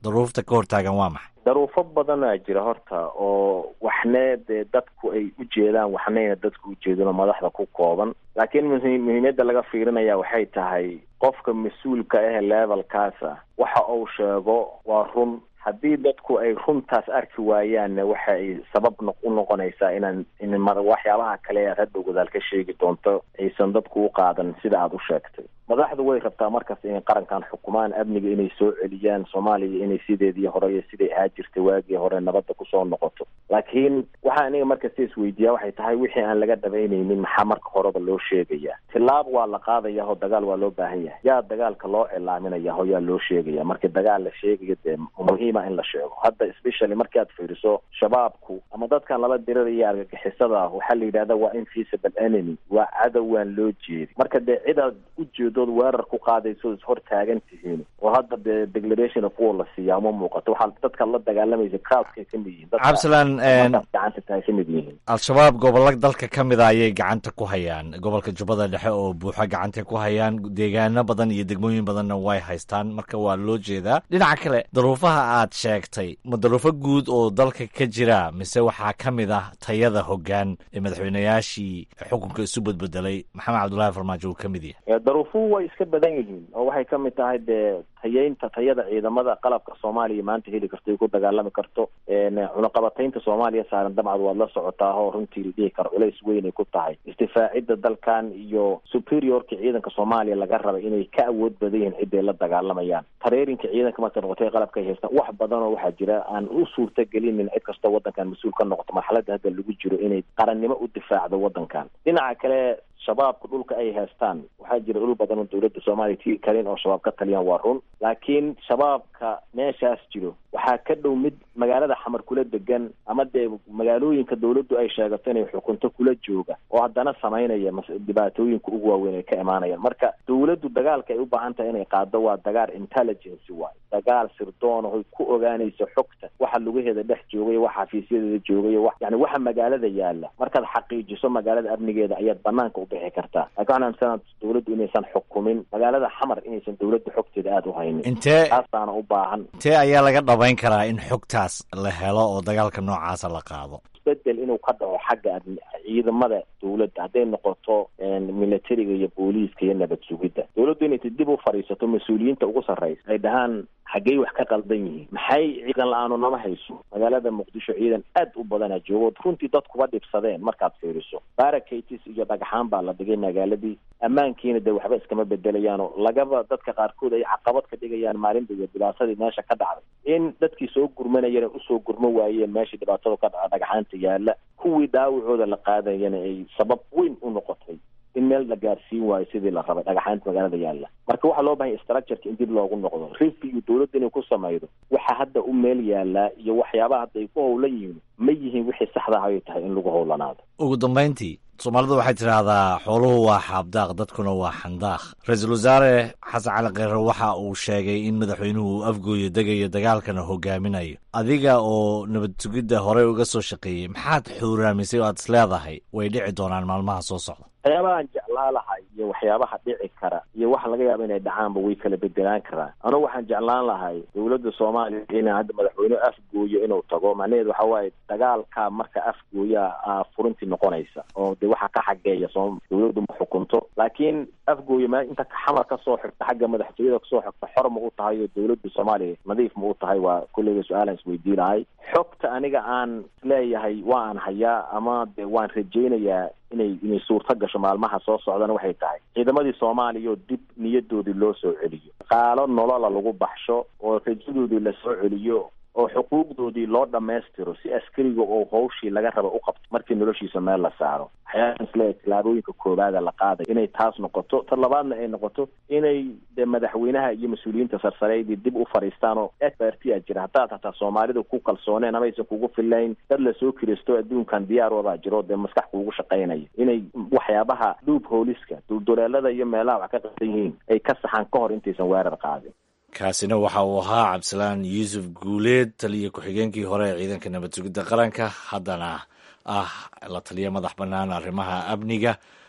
daruufta ka hortaagan waa maxay daruufo badanaa jira horta oo waxne dee dadku ay u jeedaan waxnayna dadku u jeedin oo madaxda ku kooban laakiin muhiimyadda laga fiirinaya waxay tahay qofka mas-uulka ah levelkaasa waxa uu sheego waa run haddii dadku ay runtaas arki waayaanna waxa ay sabab u noqonaysaa inaan in waxyaabaha kale aad hadhow gadaal ka sheegi doonto aysan dadku u qaadan sida aada u sheegtay madaxdu way rabtaa markaas inay qarankan xukumaan amniga inay soo celiyaan soomaaliya inay sideedii hore iyo siday ahaa jirtay waagii hore nabadda kusoo noqoto laakiin waxaa aniga markasta isweydiiyaa waxay tahay wixii aan laga dhabaynaynin maxaa marka horeba loo sheegaya tilaab waa la qaadaya oo dagaal waa loo baahan yahay yaa dagaalka loo cilaaminaya oo yaa loo sheegaya marka dagaal la sheegayo dee muhiima in la sheego hadda especially markii aad fiiriso shabaabku ama dadkan lala diriraya argagixisada waxaa la yidhahda waa invisible enemy waa cadowaan loo jeedi marka dee cidaad ujeedood weerar ku qaadayso is hor taagan tihiin oo hadda dee declaration of war la siiyaa uma muuqato waxaa dadka la dagaalamaysa crowdkay ka mid yihiin cabdisalaan gacanta tahay ka mid yihiin al-shabaab gobollo dalka ka mid a ayay gacanta ku hayaan gobolka jubbada dhexe oo buuxa gacantay ku hayaan deegaano badan iyo degmooyin badanna way haystaan marka waa loo jeedaa dhinaca kale daruufaha aad sheegtay ma daruufo guud oo dalka ka jira mise waxaa ka mid ah tayada hoggaan ee madaxweynayaashii xukunka isu bedbedelay maxamed cabdullaahi farmaajo uu ka mid yahay daruufuhu way iska badan yihiin oo waxay ka mid tahay dee tayeynta tayada ciidamada qalabka soomaaliya maanta heli karto ay ku dagaalami karto cunaqabataynta soomaaliya saaran dabcad waad la socotaa oo runtii la dhihi karo culays weyn ay ku tahay istifaacidda dalkan iyo superiorka ciidanka soomaaliya laga rabay inay ka awood badan yihiin ciday la dagaalamayaan tareerinka ciidanka marka noqotay qalabka ay haystaan wax badan oo waxaa jira aan u suurta gelinin cid kastoo waddankan mas-uul ka noqoto marxaladda hadda lagu jiro inay qarannimo u difaacdo waddankan dhinaca kale shabaabka dhulka ay haystaan waxaa jira dhul badan oo dowladda soomaaliya tiri karin oo shabaab ka taliyaan waa run laakiin shabaabka meeshaas jiro waxaa ka dhow mid magaalada xamar kula degan ama dee magaalooyinka dowladdu ay sheegato inay xukunto kula jooga oo haddana samaynaya dhibaatooyinka ugu waaweyn ay ka imaanayaan marka dowladdu dagaalka ay u baahan tahay inay qaado waa dagaal intelligence waay dagaal sirdoon oy ku ogaanayso xogta waxa lugaheeda dhex joogay waxa xafiisyadeeda joogay wa yani waxa magaalada yaala markaad xaqiijiso magaalada amnigeeda ayaad banaanka u bixi kartaa laakiin waxaan aaminsanaa dowladdu inaysan xukumin magaalada xamar inaysan dowladda xogteeda aada u haynin intee taasaana u baahan intee ayaa laga dhabayn karaa in xogtaas la helo oo dagaalka noocaasa la qaado isbedel inuu ka dhaco xagga ciidamada dowladda hadday noqoto militariga iyo booliiska iyo nabad sugidda dowladdu inay dib u fadhiisato mas-uuliyiinta ugu sarraysa ay dhahaan xaggey wax ka qaldan yihiin maxay ciidan la-aanu nama hayso magaalada muqdisho ciidan aad u badanaa joogo runtii dadkuba dhibsadeen markaad fiiriso barakatis iyo dhagxaan baa la dhigay magaaladii ammaankiina dee waxba iskama bedelayaanoo lagaba dadka qaarkood ay caqabad ka dhigayaan maalinta iyo dhibaatadii meesha ka dhacday in dadkii soo gurmanayana usoo gurmo waayeen meeshii dhibaatadu ka dhaca dhagxaanta yaala kuwii dhaawacooda la qaadayana ay sabab weyn u noqotay in meel la gaarsiin waayo sidii la rabay dhagaxaanta magaalada yaalla marka waxaa loo bahanya structureka in dib loogu noqdo review dowladda inay ku samaydo waxa hadda u meel yaalaa iyo waxyaabaha hadda ay ku howlan yihiin ma yihiin wixii saxda ayay tahay in lagu howlanaado ugu dambayntii soomaalidu waxay tidhaahdaa xooluhu waa xaabdaaq dadkuna waa xandaaq ra-iisul wasaare xasan cali kheyre waxa uu sheegay in madaxweynuhu uu afgooyo degayo dagaalkana hogaaminayo adiga oo nabad sugidda horey uga soo shaqeeyey maxaad xuuraamisay oo aad is leedahay way dhici doonaan maalmaha soo socda waxyaabahaan jeclaa lahay iyo waxyaabaha dhici kara iyo waxa laga yaaba inay dhacaanba way kala bedelaan karaan anugu waxaan jeclaan lahay dowladda soomaaliya ina hadda madaxweyne afgooyo inuu tago macnaheedu waxa waaye dagaalka marka afgooyaa furintii noqonaysa oo de waxa ka xageeya soo dowladdu ma xukunto laakiin afgooyo ma inta xamar kasoo xigta xagga madaxtooyada kasoo xigta xor ma u tahay oo dowladda soomaaliya nadiif ma u tahay waa kulleyga su-aalaan isweydiin lahay xogta aniga aan isleeyahay waa aan hayaa ama de waan rajaynayaa inay inay suurto gasho maalmaha soo socdana waxay tahay ciidamadii soomaaliya oo dib niyadoodii loo soo celiyo qaalo nolola lagu baxsho oo rajadoodii la soo celiyo oo xuquuqdoodii loo dhammaystiro si askariga oo hawshii laga raba u qabto markii noloshiisa meel la saaro waxyaalaan isleeyahay tillaabooyinka koobaada la qaaday inay taas noqoto ta labaadna ay noqoto inay de madaxweynaha iyo mas-uuliyiinta sarsareydii dib u fadhiistaan oo expertia jira haddaad hataa soomaalida ku kalsooneen ama aysan kugu filayn dad lasoo kiristo adduunkan diyaaroodaa jiro dee maskax kuugu shaqaynaya inay waxyaabaha dhuub hooliska dulduleelada iyo meelaha wax ka qabsan yihiin ay ka saxaan ka hor intaysan weerar qaadin kaasina waxa uu ahaa cabdisalaan yuusuf guuleed taliya ku-xigeenkii hore ee ciidanka nabad sugidda qaranka haddana ah la taliya madax bannaan arrimaha amniga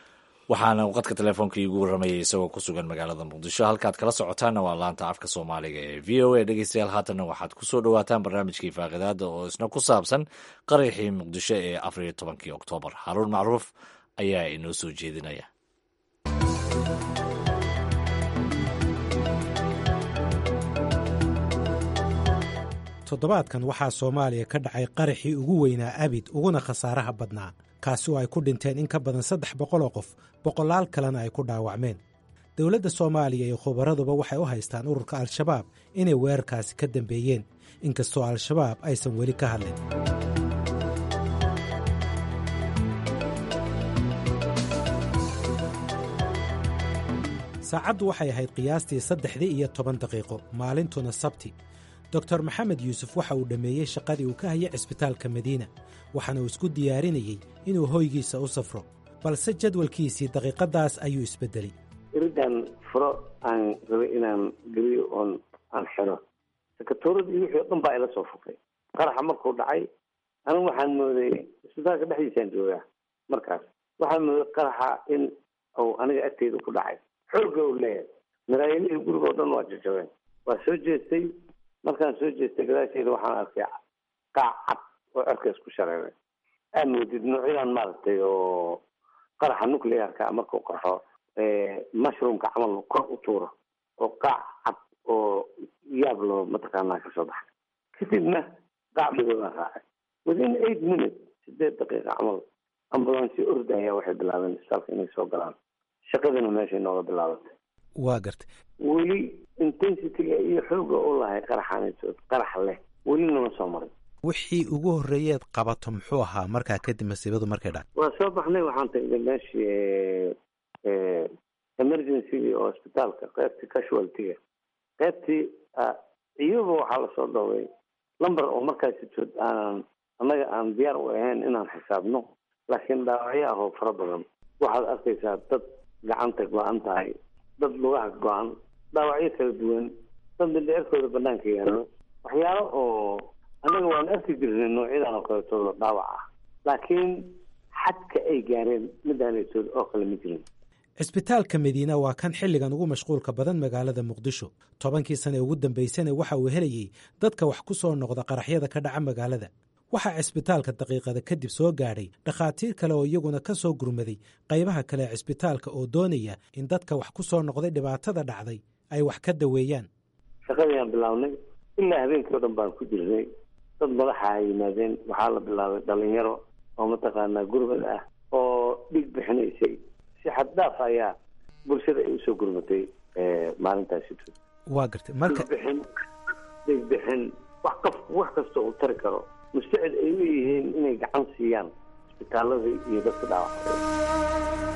waxaana uu qadka telefoonka iigu warramayay isagoo ku sugan magaalada muqdisho halkaad kala socotaanna waa laanta afka soomaaliga ee v o a dhegeystayaal haatanna waxaad ku soo dhowaataan barnaamijkii faaqidaada oo isna ku saabsan qaraxii muqdisho ee afar iyo tobankii oktoobar haruun macruuf ayaa inoo soo jeedinaya toddobaadkan waxaa soomaaliya ka dhacay qaraxii ugu weynaa abid uguna khasaaraha badnaa kaasi oo ay ku dhinteen in ka badan saddex boqol oo qof boqolaal kalena ay ku dhaawacmeen dowladda soomaaliya iyo khubaraduba waxay u haystaan ururka al-shabaab inay weerarkaasi ka dambeeyeen inkastoo al-shabaab aysan weli ka hadlin saacaddu waxay ahayd qiyaastii saddexdii iyo toban daqiiqo maalintuna sabti doktor maxamed yuusuf waxa uu dhammeeyey shaqadii uu ka hayay cisbitaalka madiina waxaana uu isku diyaarinayey inuu hoygiisa u safro balse jadwalkiisii daqiiqaddaas ayuu isbeddelay iridan furo aan rabay inaan geliyo oon aan xiro sakatooradii wixii o dhan baa ila soo fufay qaraxa markuu dhacay anigu waxaan mooday isbitaalka dhexdiisaan joogaa markaas waxaan mooday qaraxa in uu aniga agteyda ku dhacay xoogga uu leeyahay maraayilihii guriga o dhan waa jajabeen waa soo jeestay markaan soo jeestay gadaasheeda waxaan arkay qaac cad oo cerkaas ku shareeray aad moodid noocyadan maaragtay oo qaraxa nuclearka markuu qarxo mushroomka camal kor u tuuro oo qaac cad oo yaab loo mataqaanaa kasoo baxay kadibna qaac madoobaan raacay within eight minutes sideed daqiiqa camal ambulansyo orda ayaa waxay bilaabeen isbitaalka inay soo galaan shaqadina meeshay nooga bilaabatay waa gartay weli intensityga iyo xooga u lahay qaraxaansood qarax leh weli nama soo marin wixii ugu horreeyeed qabato muxuu ahaa markaa kadib masiibadu markay dhac waa soo baxnay waxaan tagnay meeshii emergencyga oo isbitaalka qaybtii casualtyga qaybtii iyaba waxaa lasoo dhoway lumber oo markaasi jood aanan annaga aan diyaar u ahayn inaan xisaabno laakiin dhaawacyo ah oo fara badan waxaad arkaysaa dad gacanta go-an tahay dad lugaha go-an dhaawacyo kala duwan dad mindhicirkooda banaanka yaallo waxyaalo oo annaga waan arki jirnay noocyadan oo kaleetooda dhaawac ah laakiin xadka ay gaareen midaanaysood oo kale ma jirin cisbitaalka madiina waa kan xilligan ugu mashquulka badan magaalada muqdisho tobankii sane ugu dambaysana waxa uu helayey dadka wax ku soo noqda qaraxyada ka dhaca magaalada waxaa cisbitaalka daqiiqada kadib soo gaadhay dhakhaatiir kale oo iyaguna ka soo gurmaday qaybaha kale ee cisbitaalka oo doonaya in dadka wax ku soo noqday dhibaatada dhacday ay wax ka daweeyaan shaqadii aan bilaabnay ilaa habeenkii o dhan baan ku jirnay dad madaxa ay yimaadeen waxaa la bilaabay dhalinyaro oo mataqaanaa gurmad ah oo dhig bixinaysay si xaddaaf ayaa bulshada ay usoo gurmatay maalintaasi waa gartay marka dhigbixin dhigbixin wax qof wax kasta uu tari karo mustacid ay u yihiin inay gacan siiyaan isbitaaladii iyo dadka dhaawacay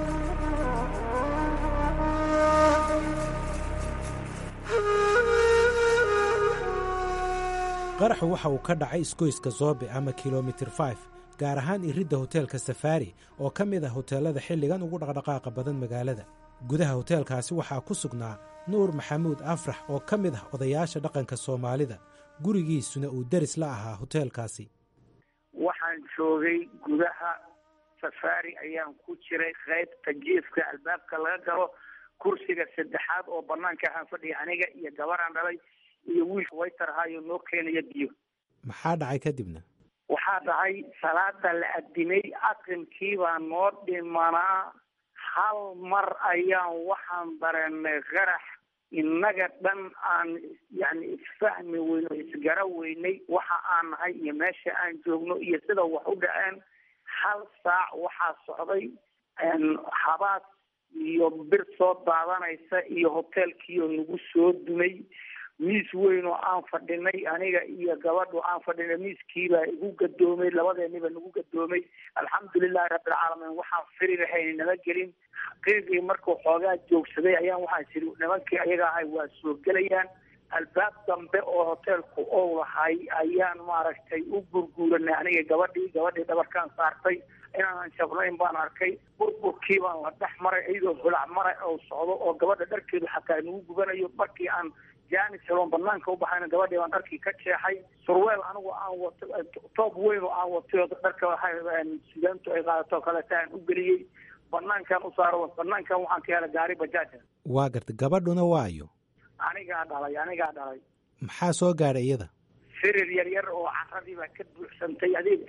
qaraxu waxa uu ka dhacay isgoyska zoobe ama kilomitir 5 gaar ahaan iridda hoteelka safaari oo ka mid ah hoteelada xilligan ugu dhaqdhaqaaqa badan magaalada gudaha hoteelkaasi waxaa ku sugnaa nuur maxamuud afrax oo ka mid ah odayaasha dhaqanka soomaalida gurigiisuna uu deris la ahaa hoteelkaasi waxaan joogay gudaha safaari ayaan ku jiray qaybta jiifka albaabka laga galo kursiga saddexaad oo banaanka ahaan fadhiya aniga iyo gabaraan dhalay iyo wiilka waytarhaayo noo keenaya biyo maxaa dhacay kadibna waxaa dhacay salaada la adimay aqrimkii baa noo dhimanaa hal mar ayaan waxaan dareenay qarax innaga dhan aan yani isfahmi weyno isgara weynay waxa aan nahay iyo meesha aan joogno iyo sida wax u dhaceen hal saac waxaa socday habaas iyo bir soo daadanaysa iyo hoteelkiioo nagu soo dumay miis weyn oo aan fadhinay aniga iyo gabadhu aan fadhinay miiskiibaa igu gadoomay labadeeniba nagu gadoomay alxamdulilahi rabbilcaalamiin waxaan firi lahayn nama gelin xaqiiqii markuu xoogaa joogsaday ayaan waxaan siri nimankii ayaga ahay waa soo gelayaan albaab dambe oo hoteelku ou lahay ayaan maaragtay u gurguuranay aniga gabadhii gabadhii dhabarkaan saartay inaanan jabnayn baan arkay burburkii baan la dhex maray iyadoo holac mara oo socdo oo gabadha dharkeedu xataa nagu gubanayo markii aan jaanis heloon banaanka u baxayna gabadhii baan dharkii ka jeexay surweel anigu aan wato toob weyn oo aan watay oo dharka sugaantu ay qaadato kaleeta aan u geliyey banaankan u saaro banaankan waxaan ka helay gaari bajaaja waa gartay gabadhuna waayo anigaa dhalay anigaa dhalay maxaa soo gaadhay iyada firir yar yar oo caradii baa ka buuxsantay adig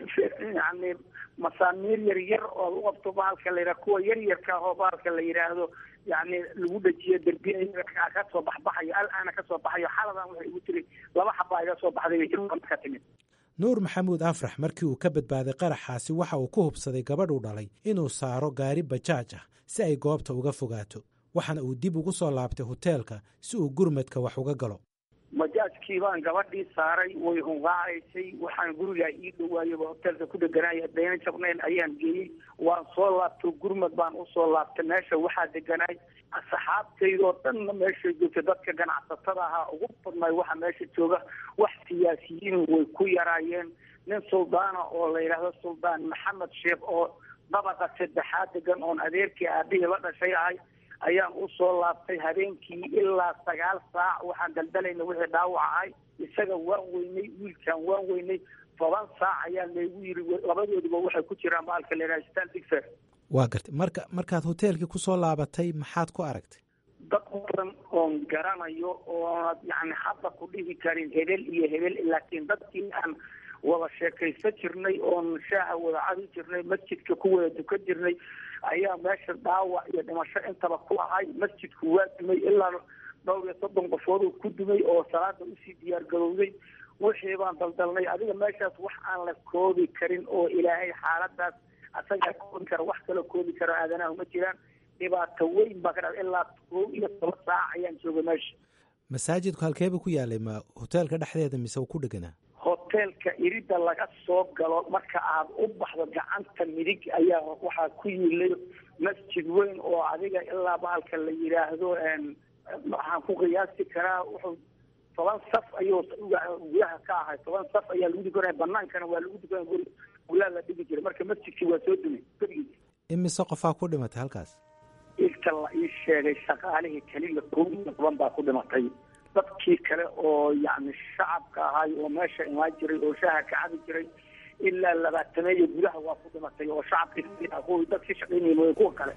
yani masaamiir yar yar oo u qabto bahalka la yidhaha kuwa yar yarka oo bahalka la yidhaahdo yani lagu dhajiyo derbiya ka soo baxbaxayo al-aana ka soo baxayo xaladan waxay igu tiri laba xabaa iga soo baxday bay jirka ka timid nuur maxamuud afrax markii uu ka badbaaday qaraxaasi waxa uu ku hubsaday gabadhuu dhalay inuu saaro gaari bajaaj ah si ay goobta uga fogaato waxaana uu dib ugu soo laabtay hoteelka si uu gurmadka wax uga galo majaajkii baan gabadhii saaray way hunqaacaysay waxaan gurigaa ii dhawaayaba hoteelka ku dheganaya dayna jabnayn ayaan geeyey waan soo laabto gurmad baan usoo laabtay meesha waxaa deganaay asxaabtaydoo dhanna meeshay joogta dadka ganacsatada ahaa ugu badnay waxa meesha jooga wax siyaasiyiin way ku yaraayeen nin suldaana oo la yidhaahdo suldaan maxamed sheekh oo dabaqa saddexaad degan oon adeerkii aabihii la dhashay ahay ayaan usoo laabtay habeenkii ilaa sagaal saac waxaan daldalayna wixii dhaawac ahay isaga waan weynay wiilkaan waan weynay toban saac ayaa laygu yiri labadoodiba waxay ku jiraan baalka la yidhaha stan digfer waa gartay marka markaad hoteelkii kusoo laabatay maxaad ku aragtay dad badan oon garanayo oonad yani hadda ku dhihi karin hebel iyo hebel laakiin dadkii aan wada sheekaysan jirnay oon shaaha wada cabi jirnay masjidka ku wada dukan jirnay ayaa meesha dhaawac iyo dhimasho intaba ku ahay masjidku waa dumay ilaa dhowr iyo soddon qofood ku dumay oo salaada usii diyaar garowday wixii baan daldalnay adiga meeshaas wax aan la koobi karin oo ilaahay xaaladaas asagaa koobi kara wax kaloo koobi karo aadanaha ma jiraan dhibaato weyn baa ka dhacda ilaa kow iyo toban saac ayaan joogay meesha masaajidku halkeeba ku yaalay ma hoteelka dhexdeeda mise uu ku dheganaa hoteelka irida laga soo galo marka aad u baxdo gacanta midig ayaa waxaa ku yiilay masjid weyn oo adiga ilaa bahalka la yidhaahdo waxaan ku qiyaasi karaa wuxuu toban saf ayuu gudaha ka ahay toban saf ayaa lagu dukanaya banaankana waa lagu dukanaya guri gulaa la dhigi jiray marka masjidkii waa soo dumay gurigiisa imise qofaa ku dhimatay halkaas inta la ii sheegay shaqaalihii keliya kow iyo toban baa ku dhimatay dadkii kale oo yani shacabka ahay oo meesha imaan jiray oo shaaha ka cabi jiray ilaa labaatameeyo gudaha waa ku dhimatay oo shacabkii kuwii dadkii shaqaynayay mooye kuwa kale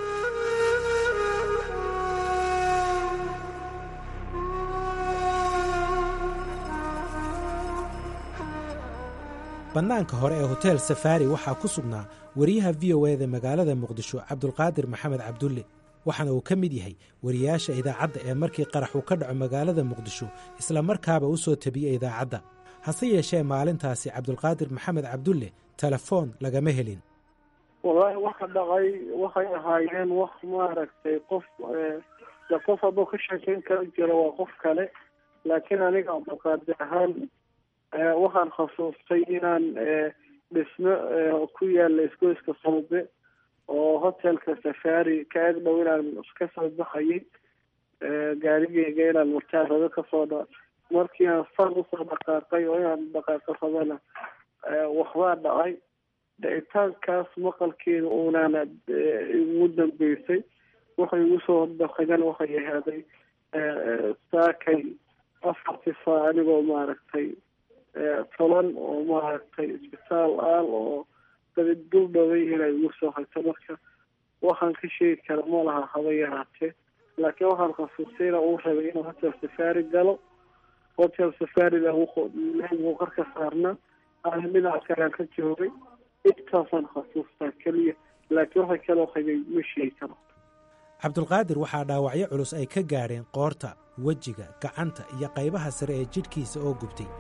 bannaanka hore ee hotel safaari waxaa ku sugnaa wariyaha v o eda magaalada muqdisho cabdulqaadir maxamed cabdulle waxaana uu ka mid yahay wariyaasha idaacadda ee markii qarax uu ka dhaco magaalada muqdisho isla markaaba u soo tabiyey idaacadda hase yeeshee maalintaasi cabdulqaadir maxamed cabdulle telefoon lagama helin wallaahi waxa dhacay waxay ahaayeen wax maaragtay qof de qof hadduu ka sheekeyn kara jiro waa qof kale laakiin aniga cabdulqaadir ahaan waxaan khasuustay inaan dhismo ku yaala isgoyska sawbe oo hotelka safari ka eg dhow inaan ka soo baxayay gaarigeyga inaan murtaarado kasoo dha markii aan far usoo dhaqaaqay oo inaan dhaqaaqo rabana waxbaa dhacay dhicitaankaas maqalkeeda unaana igu dambeysay waxay igu soo dhaqagan waxay ahaaday saakay afarti faa anigoo maaragtay toban oo maaragtay isbitaal aal oo dabid dul dhaway inay igu soo hayto marka waxaan ka sheegi kara ma laha haba yaraatee laakiin waxaan khasuustay ina uu rabay inuu hotel safari galo hotel safarida leegu qarka saarna aan dhinaca kalean ka joogay intaasaan khasuustaa keliya laakiin waxa kaloo hagay ma sheegi karo cabdulqaadir waxaa dhaawacyo culus ay ka gaadheen qoorta wejiga gacanta iyo qaybaha sare ee jidhkiisa oo gubtay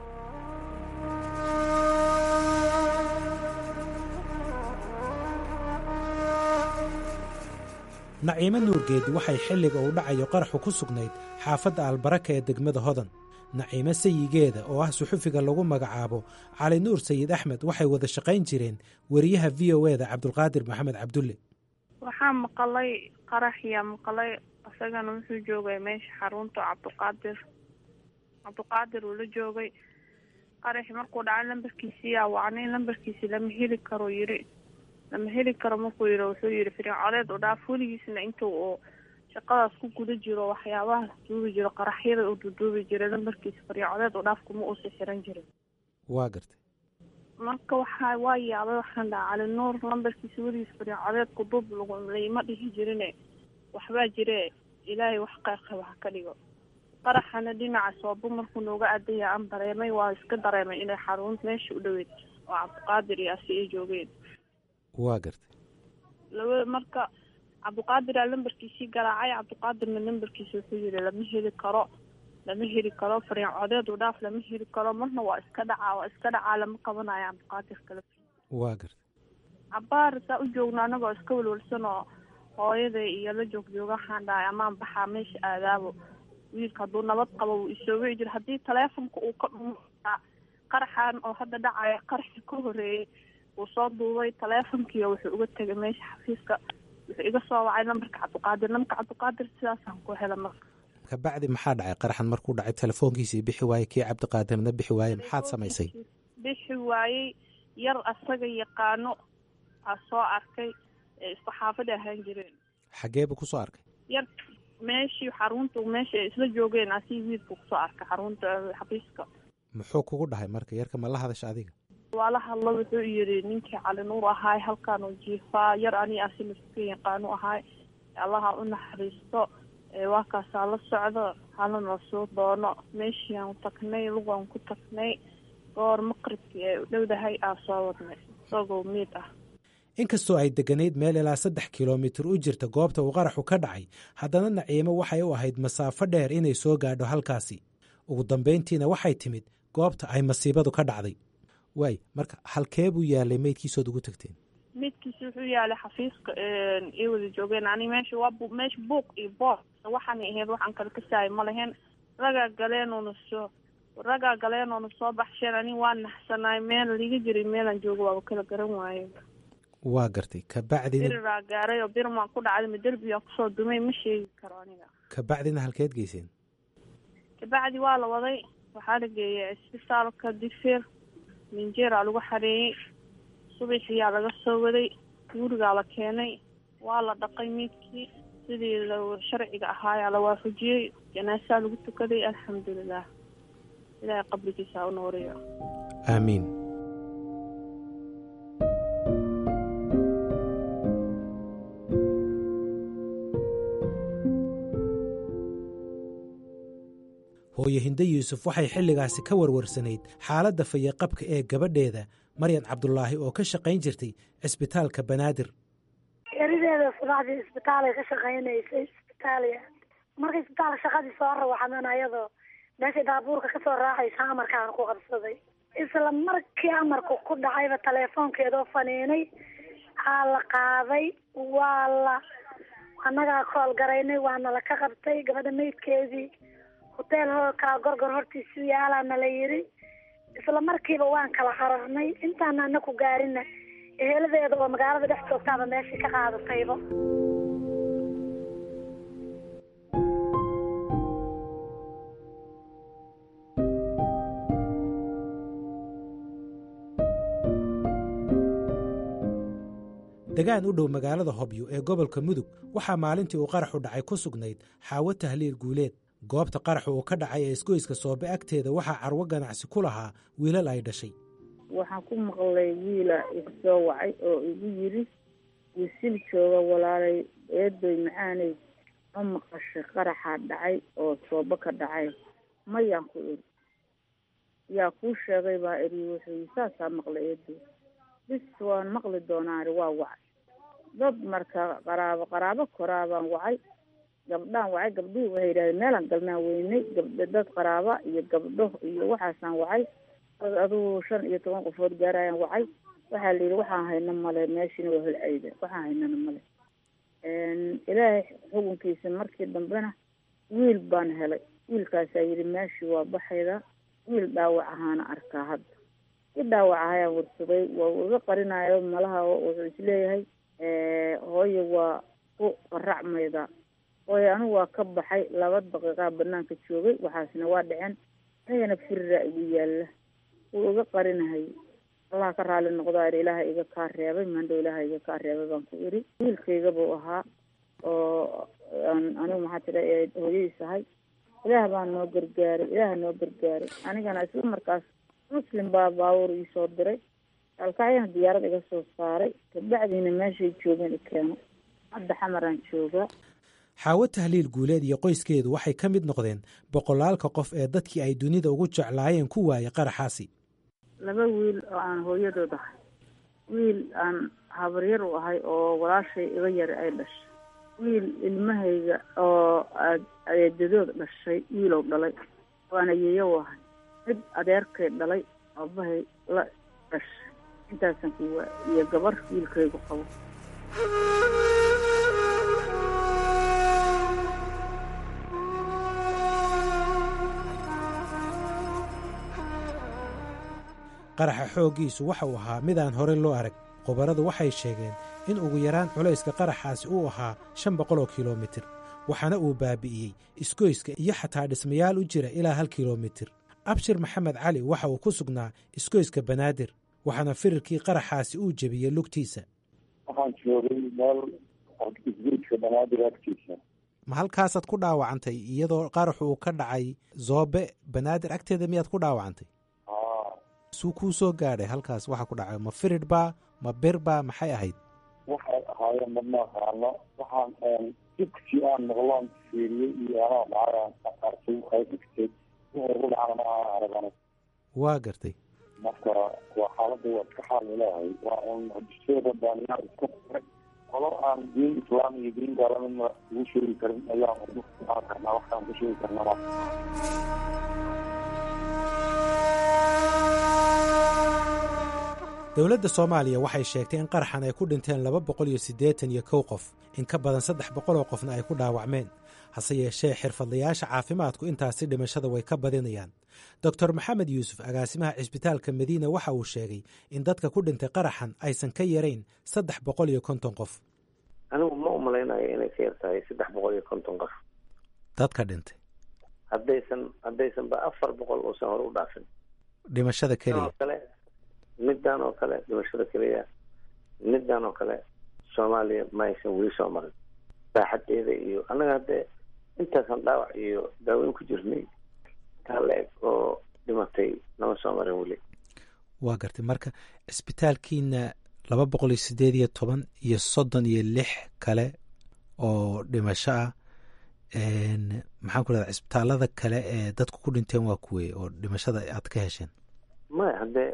naciimo nuurgeedi waxay xilliga uu dhacayo qaraxu ku sugnayd xaafadda albaraka ee degmada hodan naciimo sayigeeda oo ah suxufiga lagu magacaabo cali nuur sayid axmed waxay wada shaqayn jireen wariyaha v o eda cabdulqaadir maxamed cabdulle waxaa maqalay qaraxyaa maqalay isagana wuxuu joogay meesha xarunta cabdiqaadir cabdiqaadir uu la joogay qaraxi markuu dhacay lambarkiisii yaa wacnay lambarkiisi lama heli karo yiri lama heli karo markuu yiri wuxuu yidhi fircodeed u dhaaf weligiisna intuu uu shaqadaas ku guda jiro waxyaabahaas duubi jiro qaraxyada uu duduubi jiray lambarkiisa fircodeed u dhaaf kuma uusa xiran jirin waa gartay marka waxaa waa yaabay waxaan dhaha cali nuur lambarkiisa weligiis fariin codeedku dub lagu laima dhihi jirine waxbaa jire ilaahay wax qeyrqaba ha ka dhigo qaraxana dhinaca soobo markuu nooga adaya aan dareemay waa iska dareemay inay xarun meesha u dhoweyd oo cabdiqaadir iyo asi ay joogeen waa gartay laba marka cabdiqaadir aa lambarkiisii garaacay cabdiqaadirna lambarkiisa wuxuu yidhi lama heli karo lama heli karo fariin codeed u dhaaf lama heli karo marna waa iska dhacaa waa iska dhacaa lama qabanayo cabdiqaadir kale waa gartay cabaar saa u joogno anagoo iska walwalsan oo hooyaday iyo la joog jooga waxaan dhahay amaan baxaa meesha aadaabo wiilka hadduu nabad qabo wuu isoo wici jira haddii taleefonka uu ka dhumo qaraxan oo hadda dhacaya qaraxi ka horeeyey wuu soo duubay taleefonkiiyo wuxuu uga tegay meesha xafiiska wuxuu iga soo wacay lambarka cabdiqaadir lambarka cabdiqaadir sidaasaan ku hela marka kabacdi maxaa dhacay qaraxan markuu dhacay telefoonkiisii bixi waayey kii cabdiqaadirna bixi waayey maxaad samaysay bixi waayey yar asaga yaqaano aa soo arkay ee isku xaafada ahaan jireen xagee buu kusoo arkay yar meeshii xarunta meesha ay isla joogeen asii wiilku kusoo arkay xarunta xafiiska muxuu kugu dhahay marka yarka ma la hadasha adiga waa la hadlo wuxuu yidhi ninkii cali nuur ahaay halkaan uu jiifaa yar ani asi laska yaqaanu ahaay allaha u naxariisto waa kaasaa la socdo halana soo doono meeshiiaan tagnay lugaan ku tagnay goor maqribkii ay u dhowdahay aa soo wadnay isagoo miid ah inkastoo ay degganayd meel ilaa saddex kilomitir u jirta goobta uu qaraxu ka dhacay haddana naciimo waxay u ahayd masaafo dheer inay soo gaadho halkaasi ugu dambayntiina waxay timid goobta ay masiibadu ka dhacday waay marka halkee buu yaalay meydkiisood ugu tagteen midkiisa wuxuu yaalay xafiiska ay wada joogeen ani meesha waa meesha buuq iyo boor waxaanay ahayd waxaan kala kasaayay ma lahayn ragaa galeenuuna soo ragaa galeenuuna soo baxsheen ani waa naxsanaay meel liga jiray meelaan joogo waaba kala garan waaye waa gartay kabacdina biriraa gaaray oo birmaan ku dhacday ma derbiyaa kusoo dumay ma sheegi karo aniga kabacdina halkeed geyseen kabacdi waa la waday waxaa la geeyay isbitaalka difir minjeeraa lagu xareeyey subaxiyaa laga soo waday gurigaa la keenay waa la dhaqay miidkii sidii sharciga ahaayaa la waafajiyey janaasaa lagu tukaday alxamdulilah ilaahay qabrigiisa u nooriyo aamiin hooyo hinde yuusuf waxay xilligaasi ka warwarsanayd xaaladda fayaqabka ee gabadheeda maryan cabdulaahi oo ka shaqayn jirtay cisbitaalka banaadir erideeda subaxdii isbitaalay ka shaqaynaysay isbitaaliya markay isbitaalka shaqadii soo rawaxdan ayadoo meeshay daabuurka kasoo raacaysa amarkaan ku qabsaday isla markii amarku ku dhacayba teleefoonkeedoo faniinay aa la qaaday waa la annagaa kool garaynay waana la ka qabtay gabadha meydkeedii hoteel hoolkaa gorgor hortiisu yaalaana la yiri isla markiiba waan kala cararnay intaana ana ku gaarina eheladeeda oo magaalada dhex joogtaaba meeshii ka qaadatayba degaan u dhow magaalada hobyo ee gobolka mudug waxaa maalintii uu qaraxu dhacay ku sugnayd xaawo tahliil guuleed goobta qaraxu uu ka dhacay ee isgoyska soobe agteeda waxaa carwo ganacsi ku lahaa wiilal ay dhashay waxaan ku maqlay wiila igu soo wacay oo igu yiri wisil jooga walaalay eedoy macaanay ma maqashay qaraxaa dhacay oo soobo ka dhacay mayaan ku iri yaa kuu sheegay baa iri wuxuu saasaa maqlay eedoy bis waan maqli doonaa iri waa wacay dad marka qaraabo qaraabo koraabaan wacay gabdhaan wacay gabdhuhu waxay yidhahdeen meelaan galnaan weynay gabdho dad qaraaba iyo gabdho iyo waxaasaan wacay dad adugu shan iyo toban qofood gaarayaan wacay waxaa la yidhi waxaan hayno male meeshiina waa holcayda waxaan haynana male ilaahay xukunkiisa markii dambena wiil baan helay wiilkaasaa yidhi meeshii waa baxayda wiil dhaawac ahaana arkaa hadda i dhaawac ahayaan warsaday waa iga qarinayo malaha wuxuu isleeyahay hooye waa ku qaracmayda hooye anigu waa ka baxay laba daqiiqaa banaanka joogay waxaasna waa dhaceen anigana firiraa igu yaalla wuu iga qarinahay allah ka raali noqdaa iri ilaaha iga kaa reebay mandhow ilaaha iga kaa reebay baan ku iri wiilkayga buu ahaa oo anigu maxaa tira hooyadiis ahay ilaah baa noo gargaaray ilaah noo gargaaray anigana isla markaas muslim baa baabuur iisoo diray alkacyana diyaarad iga soo saaray kabacdiina meeshay joogeen i keeno hadda xamaraan joogaa xaawo tahliil guuleed iyo qoyskeedu waxay ka mid noqdeen boqolaalka qof ee dadkii ay dunida ugu jeclaayeen ku waayay qaraxaasi laba wiil oo aan hooyadood ahay wiil aan habaryar u ahay oo walaashay iga yari ay dhashay wiil ilmahayga oo adeedadood dhashay wiilow dhalay waana yeeyo u ahay mid adeerkay dhalay aabahay la dhashay intaasan ku waa iyo gabar wiilkaygu qabo qaraxa xooggiisu waxa uu ahaa midaan hore loo arag khubaradu waxay sheegeen in ugu yaraan culayska qaraxaasi uu ahaa shan boqol oo kilomitir waxaana uu baabi'iyey isgoyska iyo xataa dhismayaal u jira ilaa hal kilomitir abshir maxamed cali waxa uu ku sugnaa isgoyska banaadir waxaana firirkii qaraxaasi uu jebiyey lugtiisa waxaan joogay meel isgoyska banaadir agtiisa ma halkaasaad ku dhaawacantay iyadoo qaraxu uu ka dhacay zoobe banaadir agteeda miyaad ku dhaawacantay suu kuu soo gaadhay halkaas waxa ku dhacay ma firid baa ma bir baa maxay ahayd waxay ahaayeen madma aqaano waxaan dugsi aan noqloon fiiriyey iyo anoo dhacay aqarsay waxay dhigtay wuxuu ugu dhacana ma aan aragana waa gartay marka waa xaaladda waa iska xaal ilaahay waa un hadiseeda baaniyaa iska furay qolo aan diin islaam iyo diin gaalamidna ugu sheegi karin ayaan ugu aan karnaa waxaan ku sheegi karnaa dowladda soomaaliya waxay sheegtay in qaraxan ay ku dhinteen laba boqol iyo siddeetan iyo kow qof in ka badan saddex boqol oo qofna ay ku dhaawacmeen hase yeeshee xirfadlayaasha caafimaadku intaasi dhimashada way ka badinayaan doctor maxamed yuusuf agaasimaha cisbitaalka madiina waxa uu sheegay in dadka ku dhintay qaraxan aysan ka yarayn saddex boqol iyo konton qof anigu ma u malaynayo inay ka yar tahay saddex boqol iyo konton qof dadka dhintay haddaysan haddaysan ba afar boqol uusan hore u dhaafin dhimashada keliya kale middan oo kale dhimashada keliya middan oo kale soomaaliya ma aysan weli soo marin saaxadeeda iyo annaga haddee intaasaan dhaawac iyo daaweyn ku jirnay taa la eg oo dhimatay nama soo marin weli waa gartay marka cisbitaalkiina laba boqol iyo siddeed iyo toban iyo soddon iyo lix kale oo dhimasho ah maxaan ku rahda cisbitaalada kale ee dadku ku dhinteen waa kuwey oo dhimashada aad ka hesheen maya haddee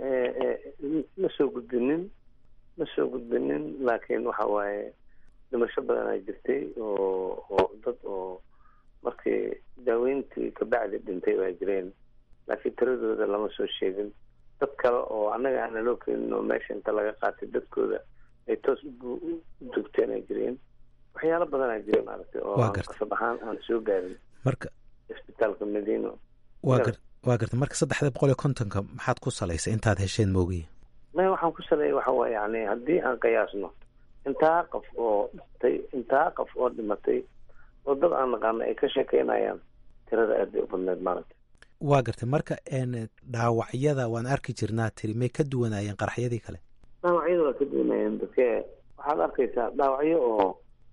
ma soo gudbinin ma soo gudbinin laakiin waxa waaye dhimasho badanaa jirtay oo oo dad oo markii daaweyntii kabacdi dhintay baa jireen laakiin tiradooda lama soo sheegin dad kale oo annaga aana loo keenin oo meesha inta laga qaatay dadkooda ay toos u dugteen ay jireen waxyaalo badanaa jira maaragtay oo qasab ahaan aan soo gaarin marka isbitaalka madiino waa gar waa gartay marka saddexda boqol iyo kontonka maxaad ku salaysay intaad hesheen moogiya maya waxaan ku saleeyay waxa waye yani haddii aan qiyaasno intaa qof oo dhintay intaa qof oo dhimatay oo dad aan naqaano ay ka sheekeynayaan tirada aad bay u badneed maaragtay waa gartay marka dhaawacyada waan arki jirnaa tiri may ka duwanaayeen qaraxyadii kale dhaawacyada waa ka duwanayeen dadke waxaad arkaysaa dhaawacyo oo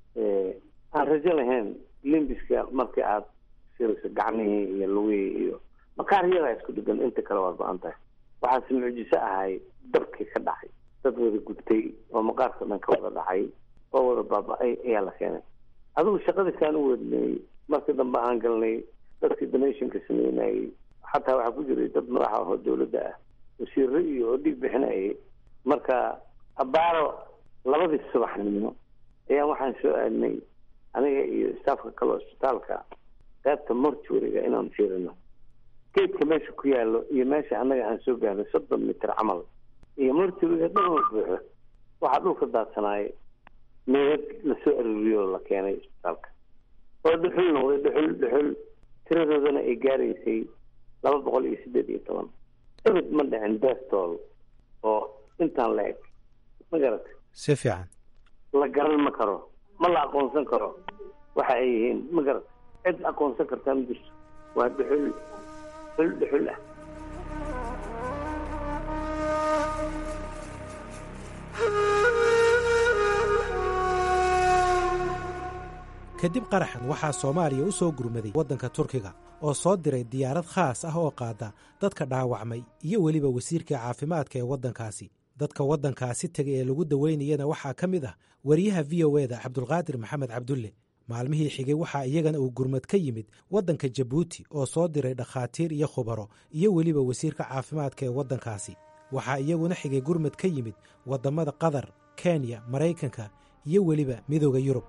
aan rajo lahayn limbiska markii aad sirayso gacmihii iyo lugihii iyo makaaryada isku dhigan inta kale waa go-an tahay waxaase mucjiso ahay dabkii ka dhacay dad wada gubtay oo maqaarka dhan ka wada dhacay oo wada baaba-ay ayaa la keenay adigu shaqadiisaan u wadnay markii dambe aan galnay dadkii donationka sameynayay xataa waxaa ku jiray dad madaxa ahoo dawladda ah wasiiro iyo oo dhiig bixinayay marka abaaro labadii subaxnimo ayaan waxaan soo aadnay aniga iyo staafka kale isbitaalka qaybta mortuariga inaan fiirino geedka meesha ku yaalo iyo meesha annaga aan soo gaarnay soddon mitir camal iyo mortuariga dhan buuxo waxaa dhulka daadsanaay meedad lasoo aruuriyo oo la keenay isbitaalka oo dhuxul noqday dhuxul dhuxul tiradoodana ay gaaraysay laba boqol iyo siddeed iyo toban ebed ma dhicin destool oo intaan la eg ma garatay si fiican la garan ma karo ma la aqoonsan karo waxa ay yihiin ma garat cid aqoonsan kartaa ma jirto waa dhuxul dhuxul dhuxul ah kadib qaraxan waxaa soomaaliya u soo gurmaday waddanka turkiga oo soo diray diyaarad khaas ah oo qaada dadka dhaawacmay iyo weliba wasiirkai caafimaadka ee waddankaasi dadka waddankaasi tegay ee lagu daweynayana waxaa ka mid ah wariyaha v o eda cabdulqaadir maxamed cabdulle maalmihii xigay waxaa iyagana uu gurmad ka yimid waddanka jabuuti oo soo diray dhakhaatiir iyo khubaro iyo weliba wasiirka caafimaadka ee waddankaasi waxaa iyaguna xigay gurmad ka yimid waddamada qatar kenya maraykanka iyo weliba midooda yurub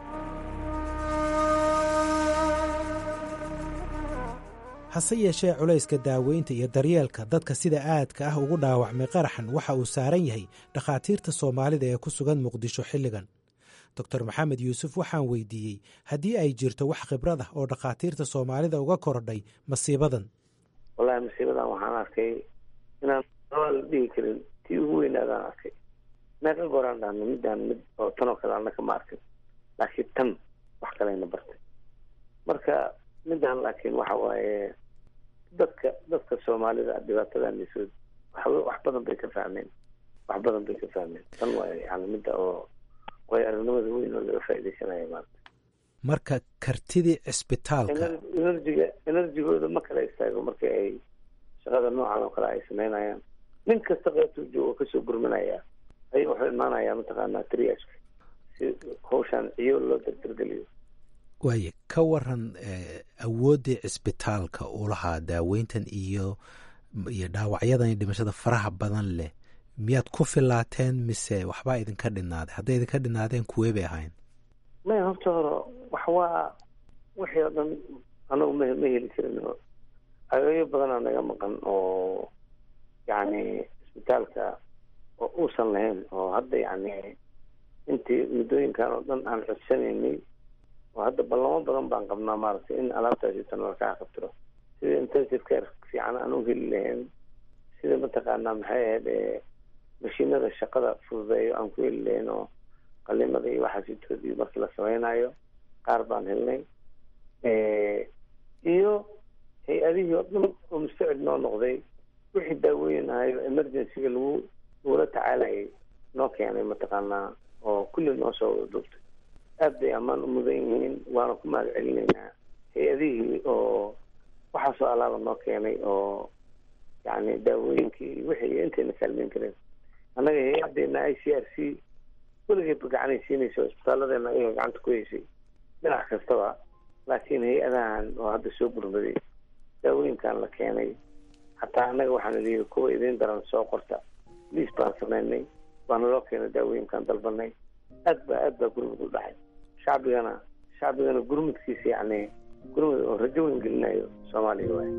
hase yeeshee culayska daaweynta iyo daryeelka dadka sida aadka ah ugu dhaawacmay qaraxan waxa uu saaran yahay dhakhaatiirta soomaalida ee ku sugan muqdisho xilligan doctor maxamed yuusuf waxaan weydiiyey haddii ay jirto wax khibrad ah oo dhakhaatiirta soomaalida uga korodhay masiibadan wallahi masiibadan waxaan arkay inaan la dhihi karin tii ugu weynaadaan arkay meeqa gooraan dhahno midaan mid oo tan oo kale ana kama arkin laakiin tan wax kaleyna bartay marka midaan laakiin waxa waaye dadka dadka soomaalida dhibaatadaanisood wax wax badan bay ka fahmeen wax badan bay ka fahmeen tan waa yani midda oo way aragnimada weyn oo laga faa'iidaysanaya maanta marka kartidii cisbitaalka enerjiga enerjigooda ma kala istaago marka ay shaqada noocan oo kale ay samaynayaan nin kasta qeybtuu joogo kasoo gurmanaya ay wuxuu imaanayaa mataqaanaa triashka si hawshaan ciyo loo dardargeliyo waaye ka waran awooddii cisbitaalka uu lahaa daaweyntan iyo iyo dhaawacyadan iyo dhimashada faraha badan leh miyaad ku filaateen mise waxbaa idinka dhinaaday hadday idinka dhinaadeen kuwee bay ahayn maya horta hore wax waa wixii oo dhan anagu ma ma heli karin agayo badanaa naga maqan oo yacni cisbitaalka oo uusan lahayn oo hadda yacni intii muddooyinkan oo dhan aan xudsanaynay oo hadda ballamo badan baan qabnaa maaragtay in alaabtaasi tan lakaa qabtiro sida intensive care fiican aan u heli lahayn sida mataqaanaa maxay ahayd mashiinada shaqada fududeeyo aan ku heli lahayn oo qalimada iyo waxaasitoodii markii la samaynayo qaar baan helnay iyo hay-adihii oo dhan oo mustacid noo noqday wixii daaweynahayo emergencyga lagu lagula tacaalayay noo keenay mataqaanaa oo kulli noo soo wada duubtay aad bay ammaan u mudan yihiin waana ku mahad celinaynaa hay-adihii oo waxaasoo alaaba noo keenay oo yani daawooyinkii wixii intayna kaalmeyn kareen annaga hay-adeena i c r c weligeedba gacanay siinaysa isbitaalladeena ayaga gacanta ku heysay dhinac kastaba laakiin hay-adahan oo hadda soo gurmaday daawooyinkan la keenay hataa annaga waxaana liyihi kuwa idiin daran soo qorta liis baan samaynay waana loo keenay daawooyinkan dalbanay aad ba aad baa gurmud u dhacay shacbigana shacbigana gurmudkiisa yacni gurmud oo rajo weyn gelinayo soomaaliya waay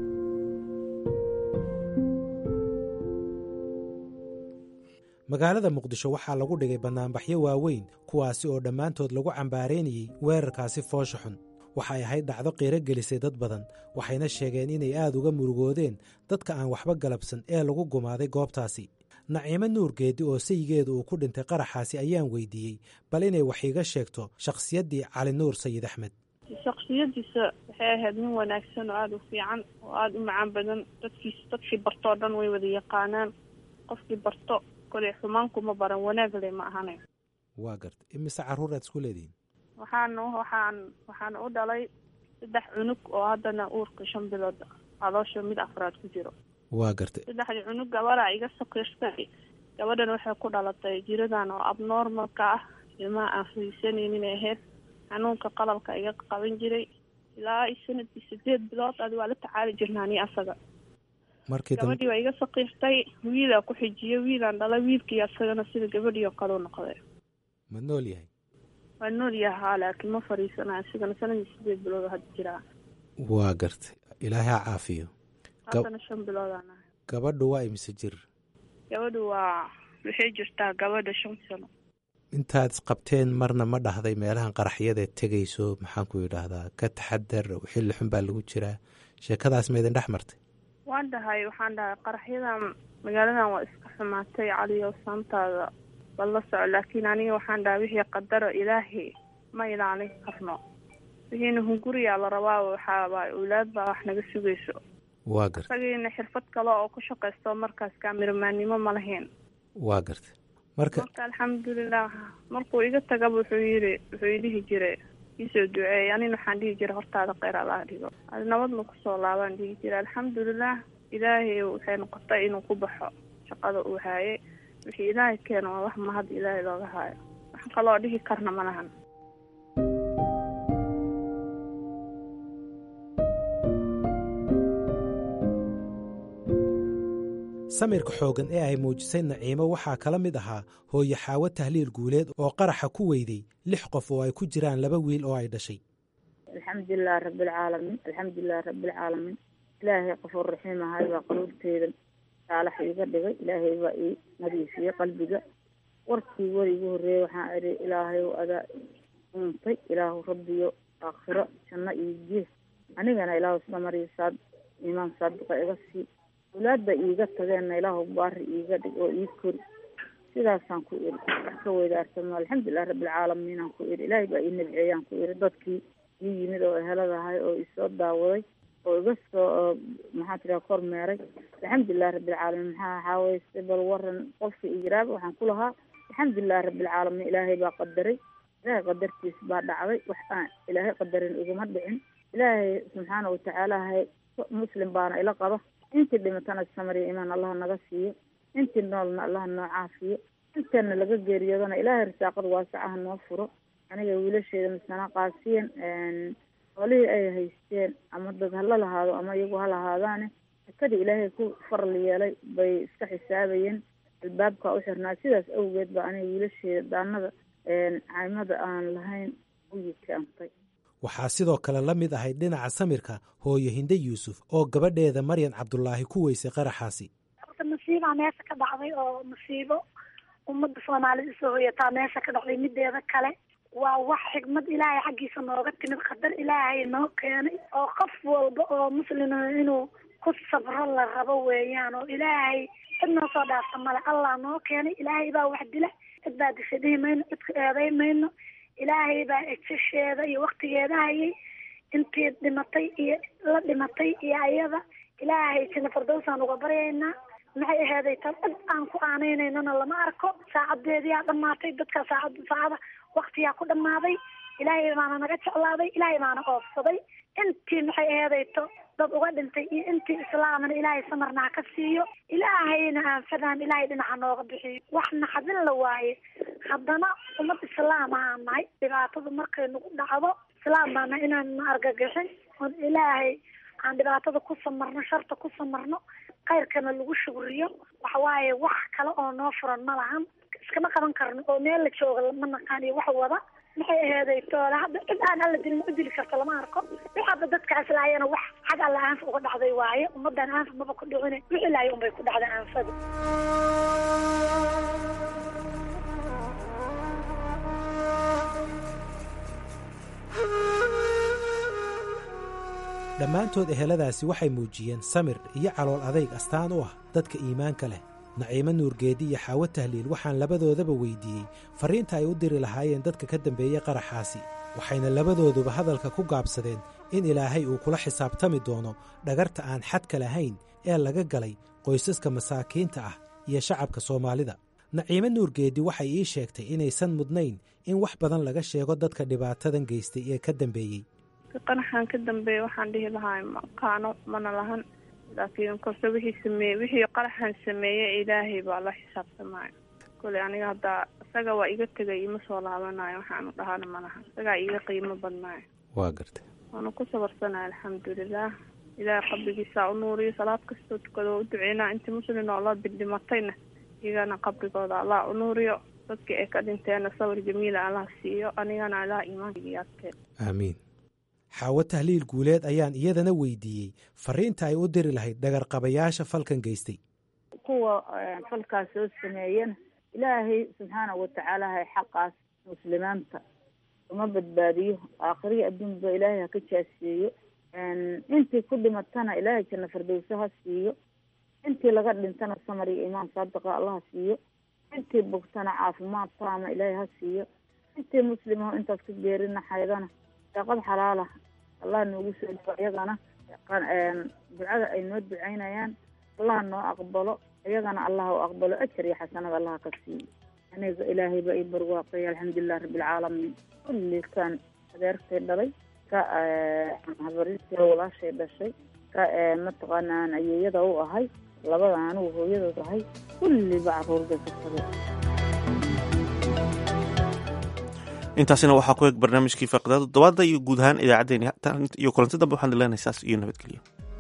magaalada muqdisho waxaa lagu dhigay bannaanbaxyo waaweyn kuwaasi oo dhammaantood lagu cambaareynayey weerarkaasi foosha xun waxay ahayd dhacdo qiiro gelisay dad badan waxayna sheegeen inay aad uga murugoodeen dadka aan waxba galabsan ee lagu gumaaday goobtaasi naciimo nuur geedi oo sayigeedu uu ku dhintay qaraxaasi ayaan weydiiyey bal inay wax iiga sheegto shakhsiyaddii cali nuur sayid axmed shaksiyadiisa waxay ahayd nin wanaagsan oo aada u fiican oo aada u macaan badan dadkiis dadkii bartoo dhan way wada yaqaanaan qofkii barto koley xumaankuma baran wanaag le ma ahane waa garta imise carruur aad isku leedihiin waxaan waxaan waxaan u dhalay saddex cunug oo haddana uurka shan bilood caloosha mid afraad ku jiro waa gartay saddexdii cunug gabadha iga sakiirtay gabadhan waxay ku dhalatay jiradan oo abnormalka ah ilmaha aan fariisanaynin ahayd xanuunka qalabka iga qaban jiray ilaa sanadkii sideed bilood adi waa la tacaali jirnaa ni asaga markii gabadhii waa iga sakiirtay wiilaa ku xijiyay wiilaan dhalay wiilkii asagana sida gabadhii oo kale u noqday ma nool yahay waa nool yahaa laakiin ma fariisanayo isigana sanadkii sideed bilood hadda jiraa waa gartay ilaahay ha caafiyo haddana shan biloodaan ahay gabadhu waa imise jir gabadhu waa waxay jirtaa gabadha shan sano intaad isqabteen marna ma dhahday meelahan qaraxyadae tegayso maxaan ku yidhaahdaa ka taxadar xilli xun baa lagu jiraa sheekadaas ma idin dhex martay waan dhahay waxaan dhahay qaraxyadan magaaladan waa iska xumaatay caliyo saantaada bal la soco laakiin aniga waxaan dhahay wixii qadaro ilaahay ma ilaalin karno wixiina hunguriyaa la rabaa waxaabaa awlaad baa wax naga sugayso waa gartay isagiina xirfad kale oo ku shaqaysto markaas kaamiramanimo ma lahayn waa gartay marka marka alxamdulilah markuu iga tagaba wuxuu yiri wuxuu idhihi jiray iisoo duceey anina waxaan dhihi jiray hortaada kheyr allaha dhigo adi nabadna kusoo laabaan dhihi jiray alxamdulilah ilaahay waxay noqotay inuu ku baxo shaqada uu haayay wixii ilaahay keeno waa wax mahad ilaahay looga haayo wax kaloo dhihi karna ma lahan samirka xooggan ee ay muujisay naciimo waxaa kala mid ahaa hooyo xaawo tahliil guuleed oo qaraxa ku weyday lix qof oo ay ku jiraan laba wiil oo ay dhashay alxamdulilahi rabbilcaalamiin alxamdulilahi rabbilcaalamiin ilaahay qafuur raxiim ahay baa qaluubteeda saalax iiga dhigay ilaahay baa ii nadiifiyey qalbiga warkii war igu horreeyey waxaan idhi ilaahay adaa uuntay ilaahu rabbiyo aakhiro janno iyo gees anigana ilaahu samariyo saad iimaan saadiqa iga sii awlaadda iiga tageenna ilaahu baari iiga dhig oo ii kori sidaasaan ku iri wax ka weydaartamo alxamdulilahi rabbilcaalamiinaan ku iri ilaahay baa ii nabceeyaan ku iri dadkii ii yimid oo eheladahay oo isoo daawaday oo iga soo maxaa tiraa kormeeray alxamdulilahi rabbilcaalamiin maxaa waxaaweye bal waran qofka ijraaba waxaan ku lahaa alxamdulilahi rabbilcaalamiin ilaahay baa qadaray ilaahay qadartiis baa dhacday wax aan ilaahay qadarin iguma dhicin ilaahay subxaana watacaalahay muslim baana ila qaba intii dhimatana samariya imaan allaha naga siiyo intii noolna allaha noo caafiyo intana laga geeriyoodana ilaahay risaaqada waasacaha noo furo aniga wiilasheeda misana qaasiyan xoolihii ay haysteen ama dad hala lahaado ama iyagu ha lahaadaane sakadii ilaahay ku faral yeelay bay iska xisaabayeen albaabka u xirnaa sidaas awgeed baa aniga wiilasheeda daanada caymada aan lahayn u yikaantay waxaa sidoo kale la mid ahayd dhinaca samirka hooyo hinde yuusuf oo gabadheeda maryan cabdulaahi ku weysay qaraxaasi horta masiibaa meesha ka dhacday oo masiibo ummadda soomaalida isoo hoyataa meesha ka dhacday mideeda kale waa wax xigmad ilaahay xaggiisa nooga timid qadar ilaahay noo keenay oo qof walba oo muslima inuu ku sabro la rabo weeyaan oo ilaahay cid noo soo dhaafta male allah noo keenay ilaahay baa wax dila cid baa disha dhihi mayno cidka eeday mayno ilaahay baa ejasheeda iyo waktigeeda hayay intii dhimatay iyo la dhimatay iyo ayada ilaahay jina fardowsaan uga baryaynaa maxay aheeday tan cid aan ku aaneynaynana lama arko saacadeediyaa dhamaatay dadka saacad saacada waktiyaa ku dhamaaday ilaahay baana naga jeclaaday ilaahay baana oofsaday intii maxay aheeday to dad uga dhintay iyo intii islaamana ilaahay samarna ha ka siiyo ilaahayna aanfadaan ilaahay dhinaca nooga bixiyo wax naxadin la waaye haddana ummad islaam ahaan nahay dhibaatada markay nagu dhacdo islaam baana inaan na argagixin oon ilaahay aan dhibaatada ku samarno sharta ku samarno khayrkana lagu shugriyo waxawaaye wax kale oo noo furan ma lahan iskama qaban karno oo meel la jooga ma naqaan iyo wax wada maxay aheeday toola hadda cid aan alla dilin u dili karto lama arko waxaaba dadkaas laayana wax xag alla aanfa uga dhacday waaye ummadan aanfa maba ku dhicine wixii laaya unbay ku dhacday aanfada dhammaantood eheladaasi waxay muujiyeen samir iyo calool adayg astaan u ah dadka iimaanka leh naciimo nuurgeedi iyo xaawo tahliil waxaan labadoodaba weydiiyey farriinta ay u diri lahaayeen dadka ka dambeeyey qaraxaasi waxayna labadooduba hadalka ku gaabsadeen in ilaahay uu kula xisaabtami doono dhagarta aan xadka lahayn ee laga galay qoysaska masaakiinta ah iyo shacabka soomaalida naciimo nuurgeedi waxay ii sheegtay inaysan mudnayn in wax badan laga sheego dadka dhibaatadan geystay ee ka dambeeyey qanaxan ka dambeeya waxaan dhihi lahaa maqaano mana lahan laakiin korse wixii sameeye wixii qaraxan sameeyey ilaahay baa la xisaabtamaayo kole aniga haddaa isaga waa iga tegay ima soo laabanayo waxaanu dhahana ma lahan isagaa iga qiimo badnaayo waa gartay waana ku sabarsanaya alxamdulilah ilaahay qabrigiisa u nuuriyo salaad kastoo tukado u duceynaa intii muslin oo la bildhimatayna iyagana qabrigooda allah u nuuriyo dadkii ay ka dhinteena sawir jamiila allah siiyo anigana allah iimaankiyaadkeen aamiin xaawo tahliil guuleed ayaan iyadana weydiiyey farriinta ay u diri lahayd dhagarqabayaasha falkan geystay kuwa falkaas soo sameeyana ilaahay subxaana watacaala hay xaqaas muslimaanta uma badbaadiyo aakhirihi adduunba ilaahay ha ka jaasiyeeyo intii ku dhimatana ilaahay janna fardowso ha siiyo intii laga dhintana samar iyo imaan saadiqa allah ha siiyo intii bogtana caafimaad taama ilaahay ha siiyo intii muslimaho intaas ka geerina xaydana daaqad xalaala allah noogu soo dhigo iyagana ducada ay noo ducaynayaan allah noo aqbalo iyagana allah u aqbalo ajar iyo xasanada allah ka siiyo aniga ilaahay baa ii barwaaqay alxamdulilah rabbilcaalamiin kulli kan adeertay dhalay ka habarintii walaashay dhashay ka mataqaanaan ayeeyada u ahay labada anigu hooyadood ahay kulliba caruur bay ka tageen intaasina waxaa ku eg barnaamijkii faaqidaada toddobaadda iyo guud ahaan idaacaddeen iyo kulanti dambe waxaan ileenahay saas iyo nabadgelyo